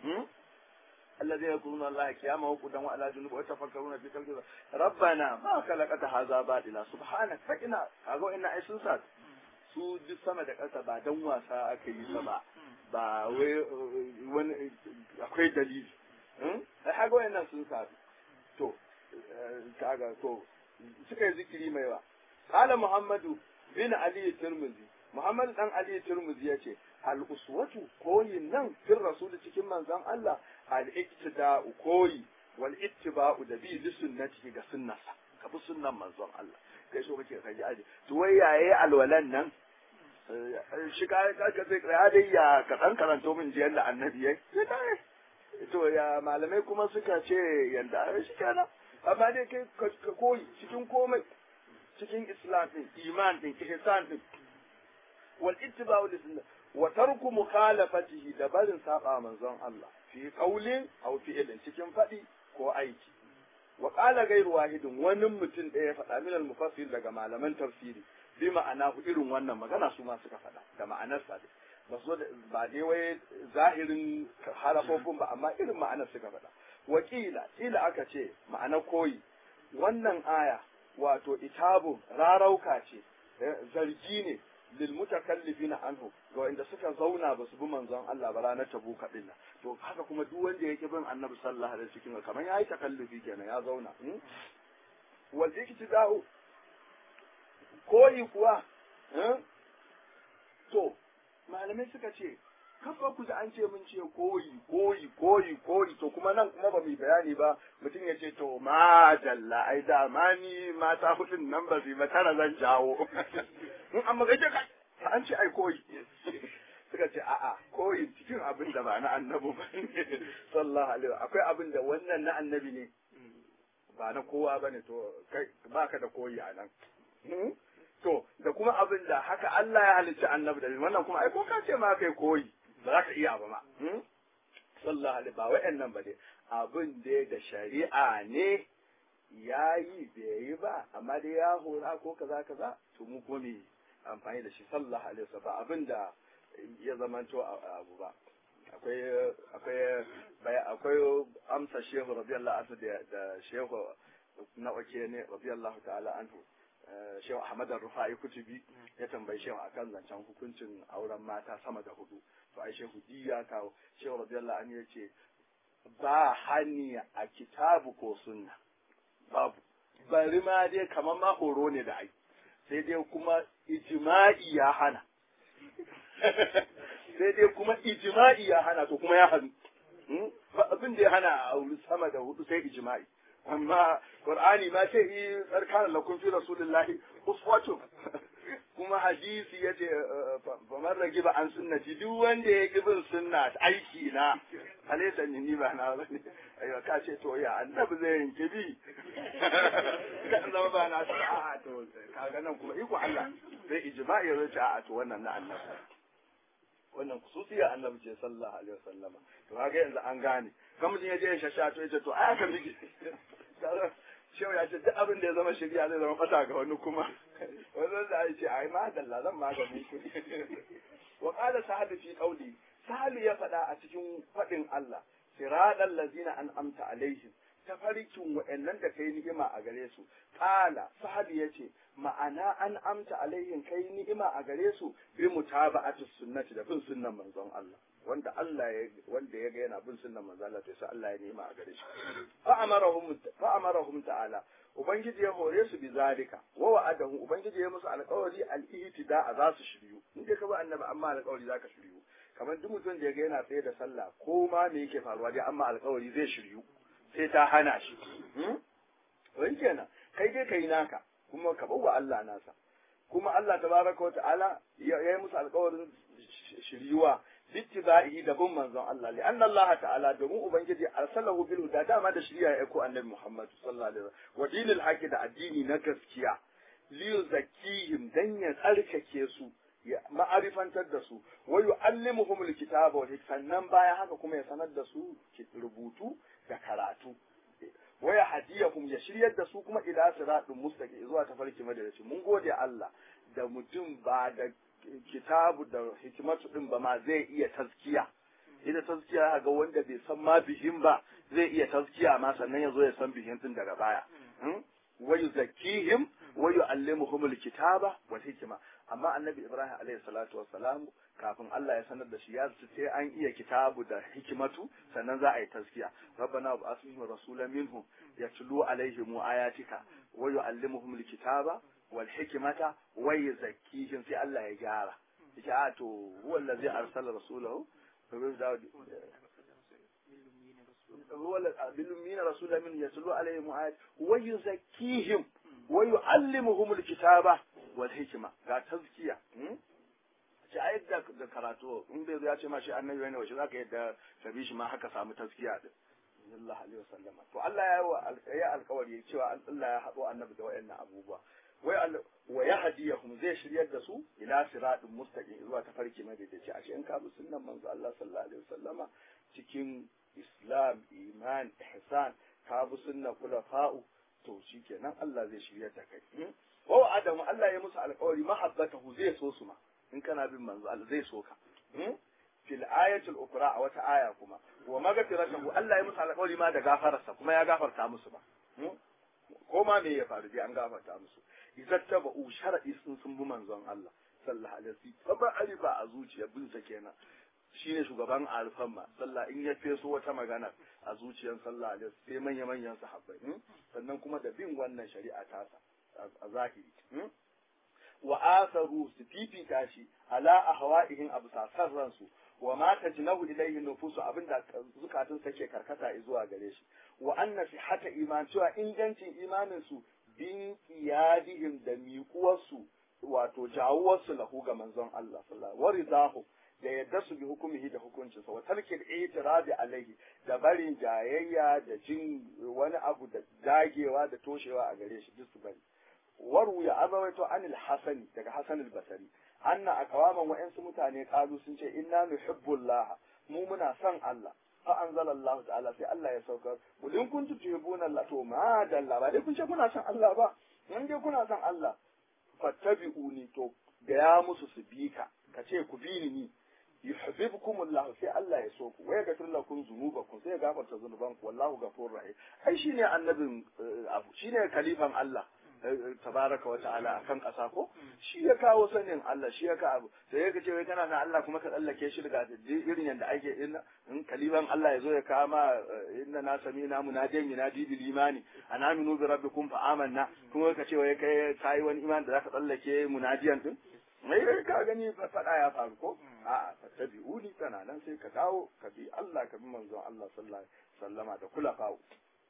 الذين يذكرون الله قياما وقعودا وعلى جنوب ويتفكرون في خلق ربنا ما خلقت هذا باطلا سبحانك فقنا kago ina ai sun sa su duk sama da ƙasa ba dan wasa aka yi sa ba ba wai wani akwai dalili ai kago ina sun sa to kaga to suka yi zikiri mai wa qala muhammadu bin ali tirmidhi muhammad dan ali tirmidhi yace al uswatu koyin nan fil rasul cikin manzon Allah al iktida'u koyi wal ittiba'u da bi li sunnati ga sunnasa ka bi sunnan manzon Allah kai so kake kaji aje to wai yaye alwalan nan shi ka ka sai ya dai ya ka dan karanto min jiyan da annabi yayi to ya malamai kuma suka ce yanda shi kenan amma dai kai ka koyi cikin komai cikin islam din iman din ihsan din wal ittiba'u li sunnah wa tarku mukhalafatihi da barin saba manzon Allah fi qaulin aw fi'lin cikin fadi ko aiki wa qala ghayru wahidin wani mutum ɗaya faɗa min al mufassir daga malaman tafsiri bi ma'ana irin wannan magana su ma suka faɗa da ma'anar sa ba so ba dai wai zahirin harafofin ba amma irin ma'anar suka faɗa wakila kila aka ce ma'ana koyi wannan aya wato itabu rarauka ce zargi ne lil mutakallifina anhu ga wanda suka zauna ba su bi manzon Allah ba ranar tabuka din nan to haka kuma duk wanda yake bin annabi sallallahu alaihi wasallam kamar yayi takallufi kenan ya zauna wal iktida'u koyi kuwa to malamai suka ce kafa ku an ce mun ce koyi koyi koyi koyi to kuma nan kuma ba mu bayani ba mutum ya ce to ma dalla ai da ma ni mata hudun nan ba su ba tara zan jawo in an magaje ka an ce ai koyi suka ce a'a koyi cikin abin da ba na annabi ba sallallahu alaihi akwai abin da wannan na annabi ne ba na kowa bane to kai baka da koyi a nan to da kuma abin da haka Allah ya halicci annabi da wannan kuma ai ko ka ce ma kai koyi ba za ka iya ba ma sallallahu alaihi ba wa'annan ba dai abin da da shari'a ne ya yi bai yi ba amma dai ya hora ko kaza kaza to mu kuma me amfani da shi sallallahu alaihi wasallam abin da ya zamanto abu ba akwai akwai akwai amsa shehu radiyallahu anhu da shehu na wake ne radiyallahu ta'ala anhu Shehu Ahmad Rufai Kutubi ya tambayi Shehu akan zancen hukuncin auren mata sama da hudu. To ai Shehu di ya kawo Shehu radiyallahu anhu yace ba hani a kitabu ko sunna. Babu. Bari ma dai kamar ma horo ne da ai. Sai dai kuma ijma'i ya hana. Sai dai kuma ijma'i ya hana to kuma ya hannu. Abin da ya hana a auri sama da hudu sai ijma'i. amma qur'ani ma ce yi tsarkan lakum fi rasulillahi uswatu kuma hadisi yace fa man ragiba an sunnati duk wanda ya ki bin sunna aiki na alaysa ni ba na bane ayo ka ce to ya annabi zai yanke bi ka zama ba na a to kaga nan kuma iko Allah sai ijma'i ya ce a to wannan na annabi wannan kususiya annabi ce sallallahu alaihi wasallama to kaga yanzu an gane kan mutum ya je ya shasha to ya ce to ai aka miki shehu ya ce duk abin da ya zama shirya zai zama fata ga wani kuma wani da ya ce ai ma dalla zan magani ku wa qala sahabi fi qawli sahabi ya faɗa a cikin faɗin Allah siratal ladzina an'amta alaihim tafarkin wa'annan da kai ni'ima a gare su qala sahabi yace ma'ana an amta alaihim kai ni'ima a gare su bi mutaba'ati sunnati da bin sunnan manzon Allah wanda Allah ya wanda ya ga yana bin sunnan manzon Allah to sai Allah ya ni'ima a gare shi fa amarahum fa amarahum ta'ala ubangiji ya hore su bi zalika wa wa'adahu ubangiji ya musu alƙawari al-ihtida za su shiryu in dai ka bi annabi amma alƙawari zaka shiryu kamar duk mutum da ya ga yana tsaye da sallah ko ma me yake faruwa dai amma alƙawari zai shiryu sai ta hana shi. Wai kenan, kai dai kai naka, kuma ka bawa Allah nasa. Kuma Allah tabaraka wa ta'ala ya yi musu alkawarin shiryuwa bittiba'i da bin manzon Allah li anna Allah ta'ala domin ubangiji arsalahu bil huda dama da shari'a ya aiko annabi Muhammad sallallahu alaihi wasallam wa dinil haqi da addini na gaskiya li yuzakkihim dan ya tsarkake su ya ma'arifantar da su wa yu'allimuhum alkitaba wal sannan baya haka kuma ya sanar da su rubutu da karatu wa ya hadiyahum ya shiryar da su kuma ila siratin mustaqim zuwa tafarki madadaci mun gode Allah da mutum ba da kitabu da hikimatu din ba ma zai iya taskiya ita taskiya ga wanda bai san ma bihin ba zai iya taskiya ma sannan ya zo ya san bihin din daga baya wa yuzakkihim wa yu'allimuhum alkitaba wal hikma amma annabi ibrahim alayhi salatu wassalam kafin Allah ya sanar da shi ya ce sai an iya kitabu da hikimatu sannan za a yi taskiya rabbana wa asmihim rasulan minhum yatlu alaihim ayatika wa yu'allimuhum alkitaba wal hikmata wa yuzakkihim sai Allah ya gyara yace a to huwa allazi arsala rasulahu هو بالأمين رسولا من يتلو عليهم آيات ويزكيهم ويعلمهم الكتابة والحكمة ga tazkiya ce a yadda da karatu in bai ya ce ma shi annabi ne wace zaka yadda ka bi shi ma haka samu tazkiya din sallallahu alaihi wasallama to Allah ya ya alkawari cewa Allah ya haɗo annabi da wayannan abubuwa wai wa yahdiyahum zai shiryar da su ila siratin mustaqim zuwa tafarki madaidaici a cikin kabu sunnan manzo Allah sallallahu alaihi wasallama cikin islam iman ihsan kabu sunna kulafa'u to shikenan Allah zai shiryar da kai wa adamu Allah ya musu alƙawari mahabbatahu zai so su ma in kana bin manzo Allah zai so ka fil ayatul ukra a wata aya kuma wa magfiratahu Allah ya musu alƙawari ma da gafararsa kuma ya gafarta musu ba ko ma me ya faru dai an gafarta musu idan taba'u shar'i sun sun bi manzon Allah sallallahu alaihi wasallam ba arifa a zuciya bin sa kenan shine shugaban alfan ma sallah in ya feso wata magana a zuciyar sallah alaihi sai manya manyan sahabbai sannan kuma da bin wannan shari'a tasa a zahiri wa asaru su fifita shi ala ahwa'ihim abu sasar ransu wa ma tajnahu ilayhi nufusu abinda zukatun sake karkata zuwa gare shi wa anna sihhata iman cewa ingancin imanin su bin qiyadihim da miƙuwarsu wato jawuwarsu lahu ga manzon Allah sallallahu wa ridahu da yadda su bi hukumihi da hukuncinsa wa tarkil itirabi alaihi da barin jayayya da jin wani abu da dagewa da toshewa a gare shi duk su bari waru ya azawaito anil hasani daga hasan al-basri anna aqwaman wa'ansu mutane kalu sun ce inna nuhibbullah mu muna son Allah fa anzala Allah ta'ala sai Allah ya saukar kul in kuntum tuhibbuna Allah to ma dalla ba dai kun ce kuna son Allah ba in dai kuna son Allah fattabi'uni to ga ya musu su bi ka ka ce ku bi ni yuhibbukum Allah sai Allah ya so ku waya gafir lakum zunubakum sai ya gafarta zunubanku wallahu ghafurur rahim ai shine annabin abu shine kalifan Allah tabaraka wa ta'ala akan ƙasa ko shi ya kawo sanin Allah shi ya ka abu sai ya ce wai kana na Allah kuma ka tsallake shi daga irin yanda ake in kaliban Allah ya zo ya kama inna na sami na munadiyan yunadi bil imani ana aminu bi rabbikum fa amanna kuma ka ce wai kai kai wani iman da zaka tsallake munadiyan din mai ka gani faɗa ya faru ko a'a fattabi'uni kana nan sai ka dawo ka bi Allah ka bi manzon Allah sallallahu alaihi wasallama da kula fawo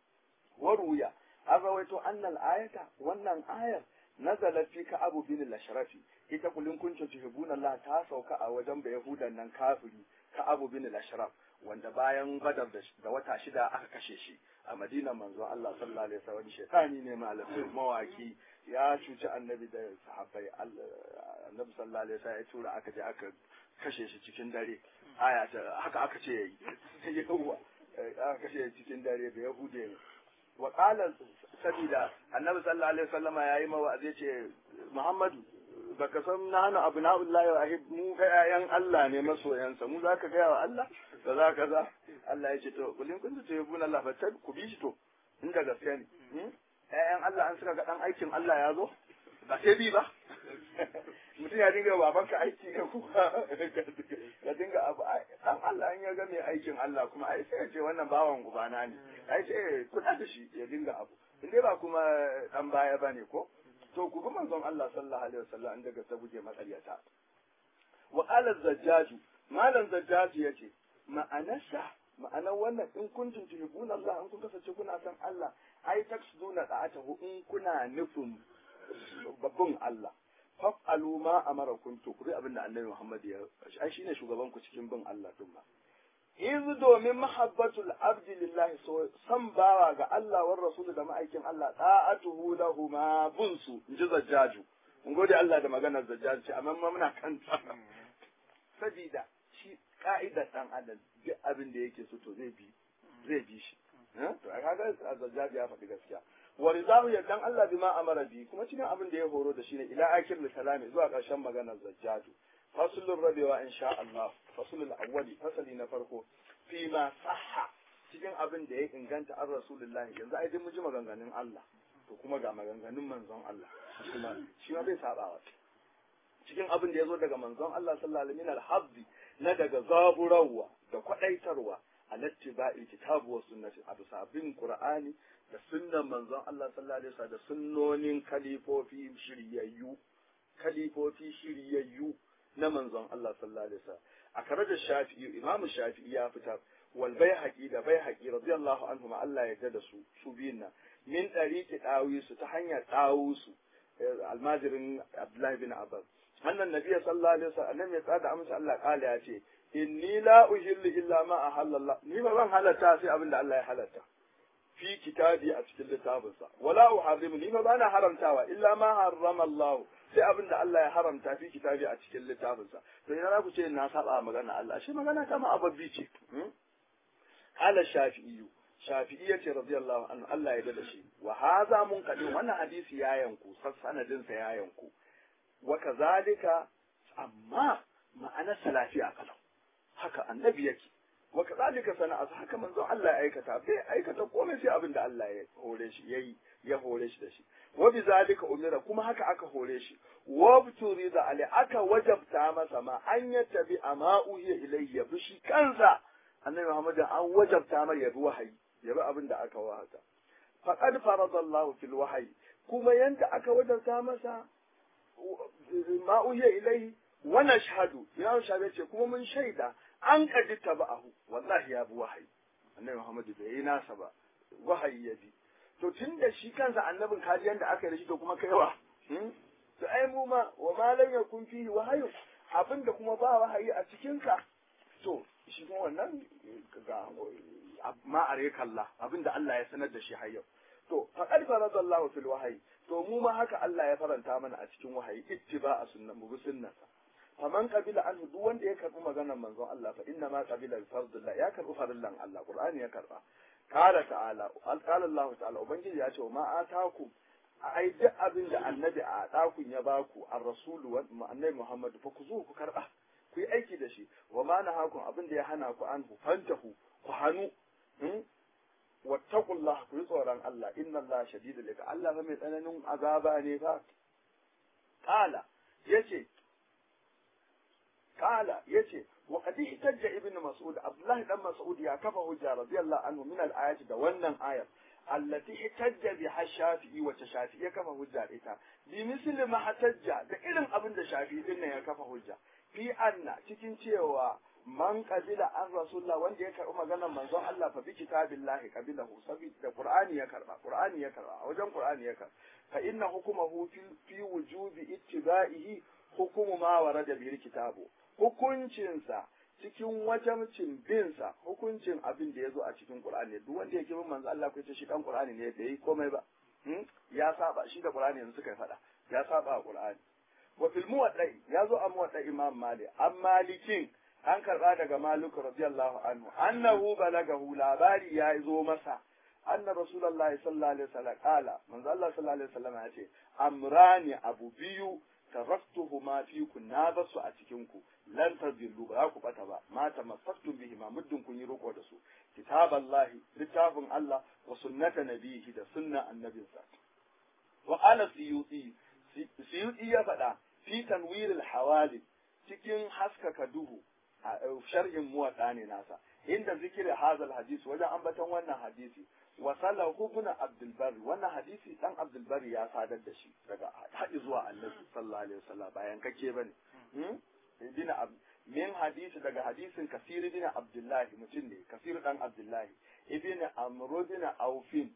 waruya an rawaito annal ayata wannan ayar nazala fi ka abu bin al-ashrafi ita kullun kuntum tuhibuna Allah ta sauka a wajen da yahudan nan kafiri ka abu bin al-ashraf wanda bayan badar da wata shida aka kashe shi a madinan manzo Allah sallallahu alaihi wasallam shaytani ne malamin mawaki ya cuci annabi da sahabbai annabi sallallahu alaihi wasallam ya tura aka je aka kashe shi cikin dare aya haka aka ce yayi yawa aka kashe cikin dare da yahude ne wa qala sabida annabi sallallahu alaihi wasallama yayi mawa zai ce muhammadu baka san nanu abna'ullahi wa ahib mu ga yayan Allah ne masoyansa mu zaka ga wa Allah da za ka za Allah ya ce to kullin kun ce yabuna Allah fa ku bi shi to inda gaskiya ne ƴaƴan Allah an suka ga dan aikin Allah ya zo ba sai bi ba mutum ya dinga babanka aiki ne kuma ya dinga abu dan Allah in ya ga mai aikin Allah kuma ai sai ya ce wannan bawan ubana ne ai sai kuɗa da shi ya dinga abu in dai ba kuma dan baya bane ko to ku bi manzon Allah sallallahu alaihi wasallam an daga ta guje matsaryata wa qala zajjaju malam zajjaju yace ma'anarsa ma'anar wannan in kuntum tuhibuna Allah in kun kasance kuna son Allah ai taksuduna da'atahu in kuna nufin babban Allah fa'alu ma amarakum to kuri abin da annabi Muhammad ya ai shine shugaban ku cikin bin Allah din ma iz domin mahabbatul abdi lillahi so san bawa ga Allah war rasul da ma'aikin Allah ta'atuhu lahuma bunsu inji zajjaju mun gode Allah da maganar zajjaju ce amma muna kanta sabida shi ka'idar dan adam duk abin da yake so to zai bi zai bi shi to a kaga zajjaju ya faɗi gaskiya wa ridahu dan Allah bima amara bi kuma cikin abin da ya horo da shi ne ila akir kalami zuwa ƙarshen maganar zajjaju fasulun rabewa insha Allah fasulul awwali fasali na farko fi ma sahha cikin abin da ya inganta an rasulullahi yanzu ai duk mun ji maganganun Allah to kuma ga maganganun manzon Allah kuma shi ma bai sabawa cikin abin da ya zo daga manzon Allah sallallahu alaihi wasallam na daga zaburawa da kwadaitarwa alattiba'i kitabu wa sunnati a bisa bin qur'ani da sunnan manzon Allah sallallahu alaihi wasallam da sunnonin kalifofi shiryayyu kalifofi shiryayyu na manzon Allah sallallahu alaihi wasallam a kare da Shafi'i Imam Shafi'i ya fitar wal Baihaqi da Baihaqi radiyallahu anhu ma Allah ya yarda da su su biyun nan min dariqi dawisu ta hanyar dawusu almajirin Abdullah bin Abbas annan nabi sallallahu alaihi wasallam annabi ya tsada amsa Allah kala ya ce inni la uhillu illa ma ahalla ni ba zan halatta sai abin da Allah ya halatta fi kitabi a cikin littafinsa wala uharrimu ni ba bana haramtawa illa ma harrama Allah sai abin da Allah ya haramta fi kitabi a cikin littafinsa to ina za ku ce na saba magana Allah shi magana ta ma ababbi ce ala shafi'i shafi'i yace radiyallahu anhu Allah ya dada shi wa hadha munqadi wannan hadisi ya yanku sanadin sa ya yanku wa kazalika amma ma'ana salafi a kalau haka annabi yake wa kazalika sana'a haka manzo Allah ya aikata bai aikata komai sai abin da Allah ya hore shi yayi ya hore shi da shi wa bi zalika umira kuma haka aka hore shi wa da ali aka wajabta masa ma an yattabi ama uhiya ilayhi ya bi shi kansa annabi Muhammad an wajabta mai ya bi wahayi ya bi abin da aka wahata faqad faradallahu fil wahyi kuma yanda aka wajabta masa ma uhiya ilayhi wa nashhadu ya shabe ce kuma mun shaida an kaji taba'ahu wallahi ya bi wahayi annabi Muhammad bai yi nasa ba wahayi ya bi to tun da shi kansa annabin kaji yanda aka yi da shi to kuma kaiwa to ai mu ma wa ma lam yakun fihi wahayu abinda kuma ba wahayi a cikin ka to shi kuma wannan ga ma are kalla abinda Allah ya sanar da shi har yau to faqad faradallahu fil wahyi to mu ma haka Allah ya faranta mana a cikin wahayi ittiba a sunnan mu bi sunnarsa faman qabila anhu duk wanda ya karbi maganar manzon Allah fa inna ma qabila fardullah ya karbi farillan Allah Qur'ani ya karba qala ta'ala qala Allah ta'ala ubangiji ya ce ma ataku ai duk abin da annabi a dakun ya baku ar rasulu wa annabi Muhammad fa ku zo ku karba ku yi aiki da shi wa ma nahakum abin da ya hana ku anhu fantahu ku hanu wattaqullah ku yi tsoron Allah inna Allah shadidul iqab Allah fa mai tsananin azaba ne fa qala yace قال يتي وقد احتج ابن مسعود عبد الله بن مسعود يا كفى حجة رضي الله عنه من الآيات ده wannan ayar التي احتج بها الشافعي وتشافعي ya kafa hujja ita bi misli ma hatajja da irin abin da shafi'i din ya kafa hujja fi anna cikin cewa man qabila an rasulullah wanda ya karbi maganar manzon Allah fa bi kitabillahi qabilahu sabida qur'ani ya karba qur'ani ya karba a wajen qur'ani ya karba fa inna hukumahu fi wujubi ittiba'ihi hukumu ma warada bil kitabu hukuncinsa cikin wajabcin binsa hukuncin abin da ya zo a cikin Qur'ani duk wanda yake bin manzo Allah ko shi dan Qur'ani ne bai yi komai ba ya saba shi da Qur'ani yanzu suka faɗa ya saba a Qur'ani wa fil muwaddai ya zo a muwaddai Imam Malik an malikin an karba daga Malik radiyallahu anhu annahu balagahu labari ya zo masa anna rasulullahi sallallahu alaihi wasallam qala manzo Allah sallallahu alaihi wasallam ya ce amrani abu biyu taraktuhuma fikum na basu a cikin ku lan tadillu ba ku bata ba ma tamassaktum bihi ma muddin kun yi roko da su kitaballahi littafin Allah wa sunnata nabihi da sunna annabinsa wa qala siyuti siyuti ya faɗa fi tanwir al cikin haskaka duhu a sharhin muwatta ne nasa inda zikiri hazal hadisi wajen ambaton wannan hadisi wasala ibn abdul barri wannan hadisi dan abdul barri ya sadar da shi daga haɗi zuwa annabi sallallahu alaihi wasallam bayan kake bane ibn min hadisi daga hadisin kasir ibn abdullahi mutum ne kasir dan abdullahi ibn amr ibn aufin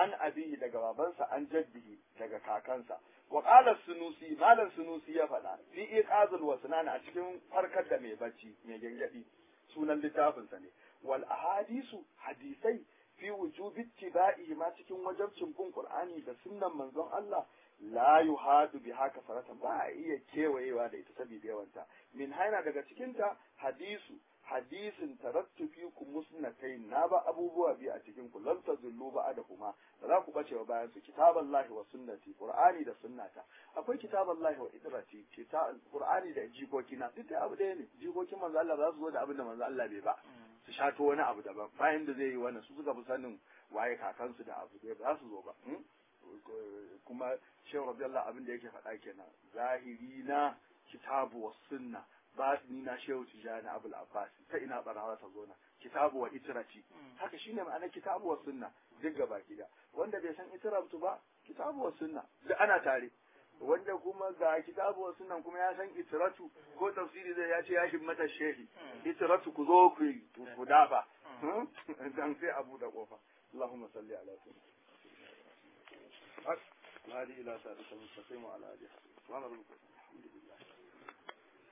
an abihi daga babansa an jaddihi daga kakansa wa qala sunusi malam sunusi ya faɗa fi iqazul wasnan a cikin farkar da mai bacci mai gangadi sunan littafinsa ne wal ahadisu hadisai fi wujubi ittiba'i ma cikin wajabcin bin qur'ani da sunnan manzon Allah la yuhadu bi haka faratan ba a iya kewayewa da ita saboda yawanta min haina daga cikinta hadisu hadisin tarattu fi ku musnatain na ba abubuwa biyu a cikin ku lam tazullu ba da kuma ba za ku bace wa bayan su kitaballahi wa sunnati qur'ani da sunnata akwai kitaballahi wa idrati kitab qur'ani da jikokina duk da abu ɗaya ne jikokin manzo Allah ba za su zo da abin da manzo Allah bai ba su shato wani abu daban bayan da zai yi wannan su suka fi sanin waye kakansu da abu ba za su zo ba kuma shehu radiyallahu abin da yake faɗa kenan zahiri na kitabu wa sunna batini na shehu tijani abul abbas ta ina barawa ta zo na kitabu wa itirati haka shine ma'anar kitabu wa sunna duk gaba gida wanda bai san itiratu ba kitabu wa sunna duk ana tare wanda kuma ga kitabu wa sunnan kuma ya san itiratu ko tafsiri zai ya ce ya himmata shehi itiratu ku zo ku ku dafa dan sai abu da kofa اللهم صل على سيدنا هذه إلى سادة المستقيم وعلى آله سبحان ربك الحمد لله